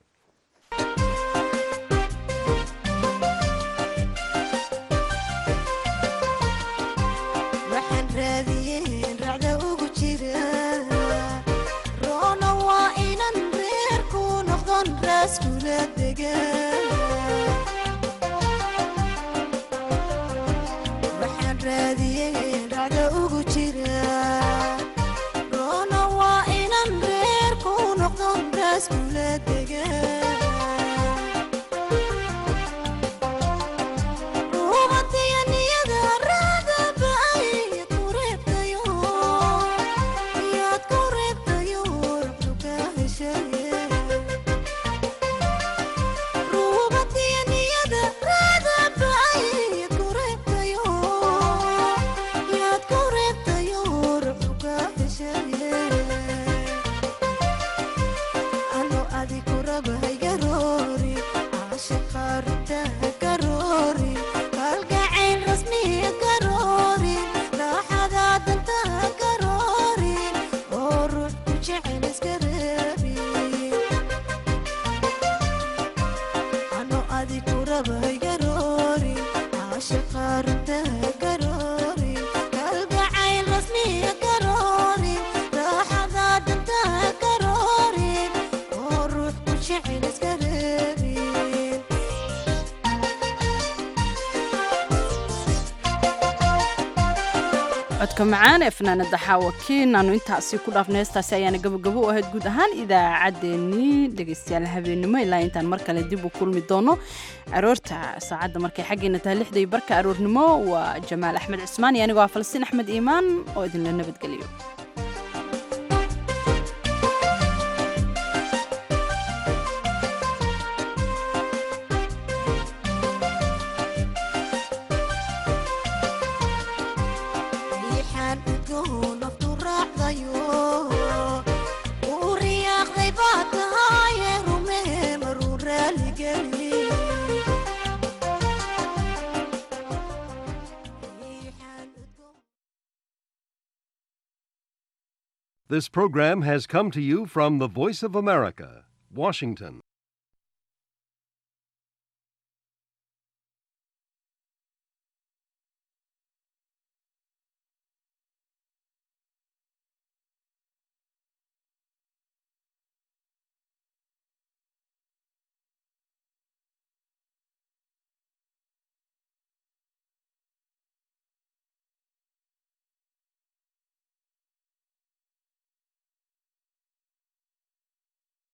[SPEAKER 2] codka macaan ee fanaanada xaawakiin aanu intaasi ku dhaafna heestaasi ayaana gabagabo u ahayd guud ahaan idaacaddeenii dhegaystayaal habeenimo ilaa intaan mar kale dib u kulmi doono aroorta saacadda markay xaggeena tahay lixda iyo barka aroornimo waa jamaal axmed cismaan iyo anigoo ah falastiin axmed iimaan oo idinla nabadgeliyo
[SPEAKER 3] This program has come to you from the Voice of America, Washington.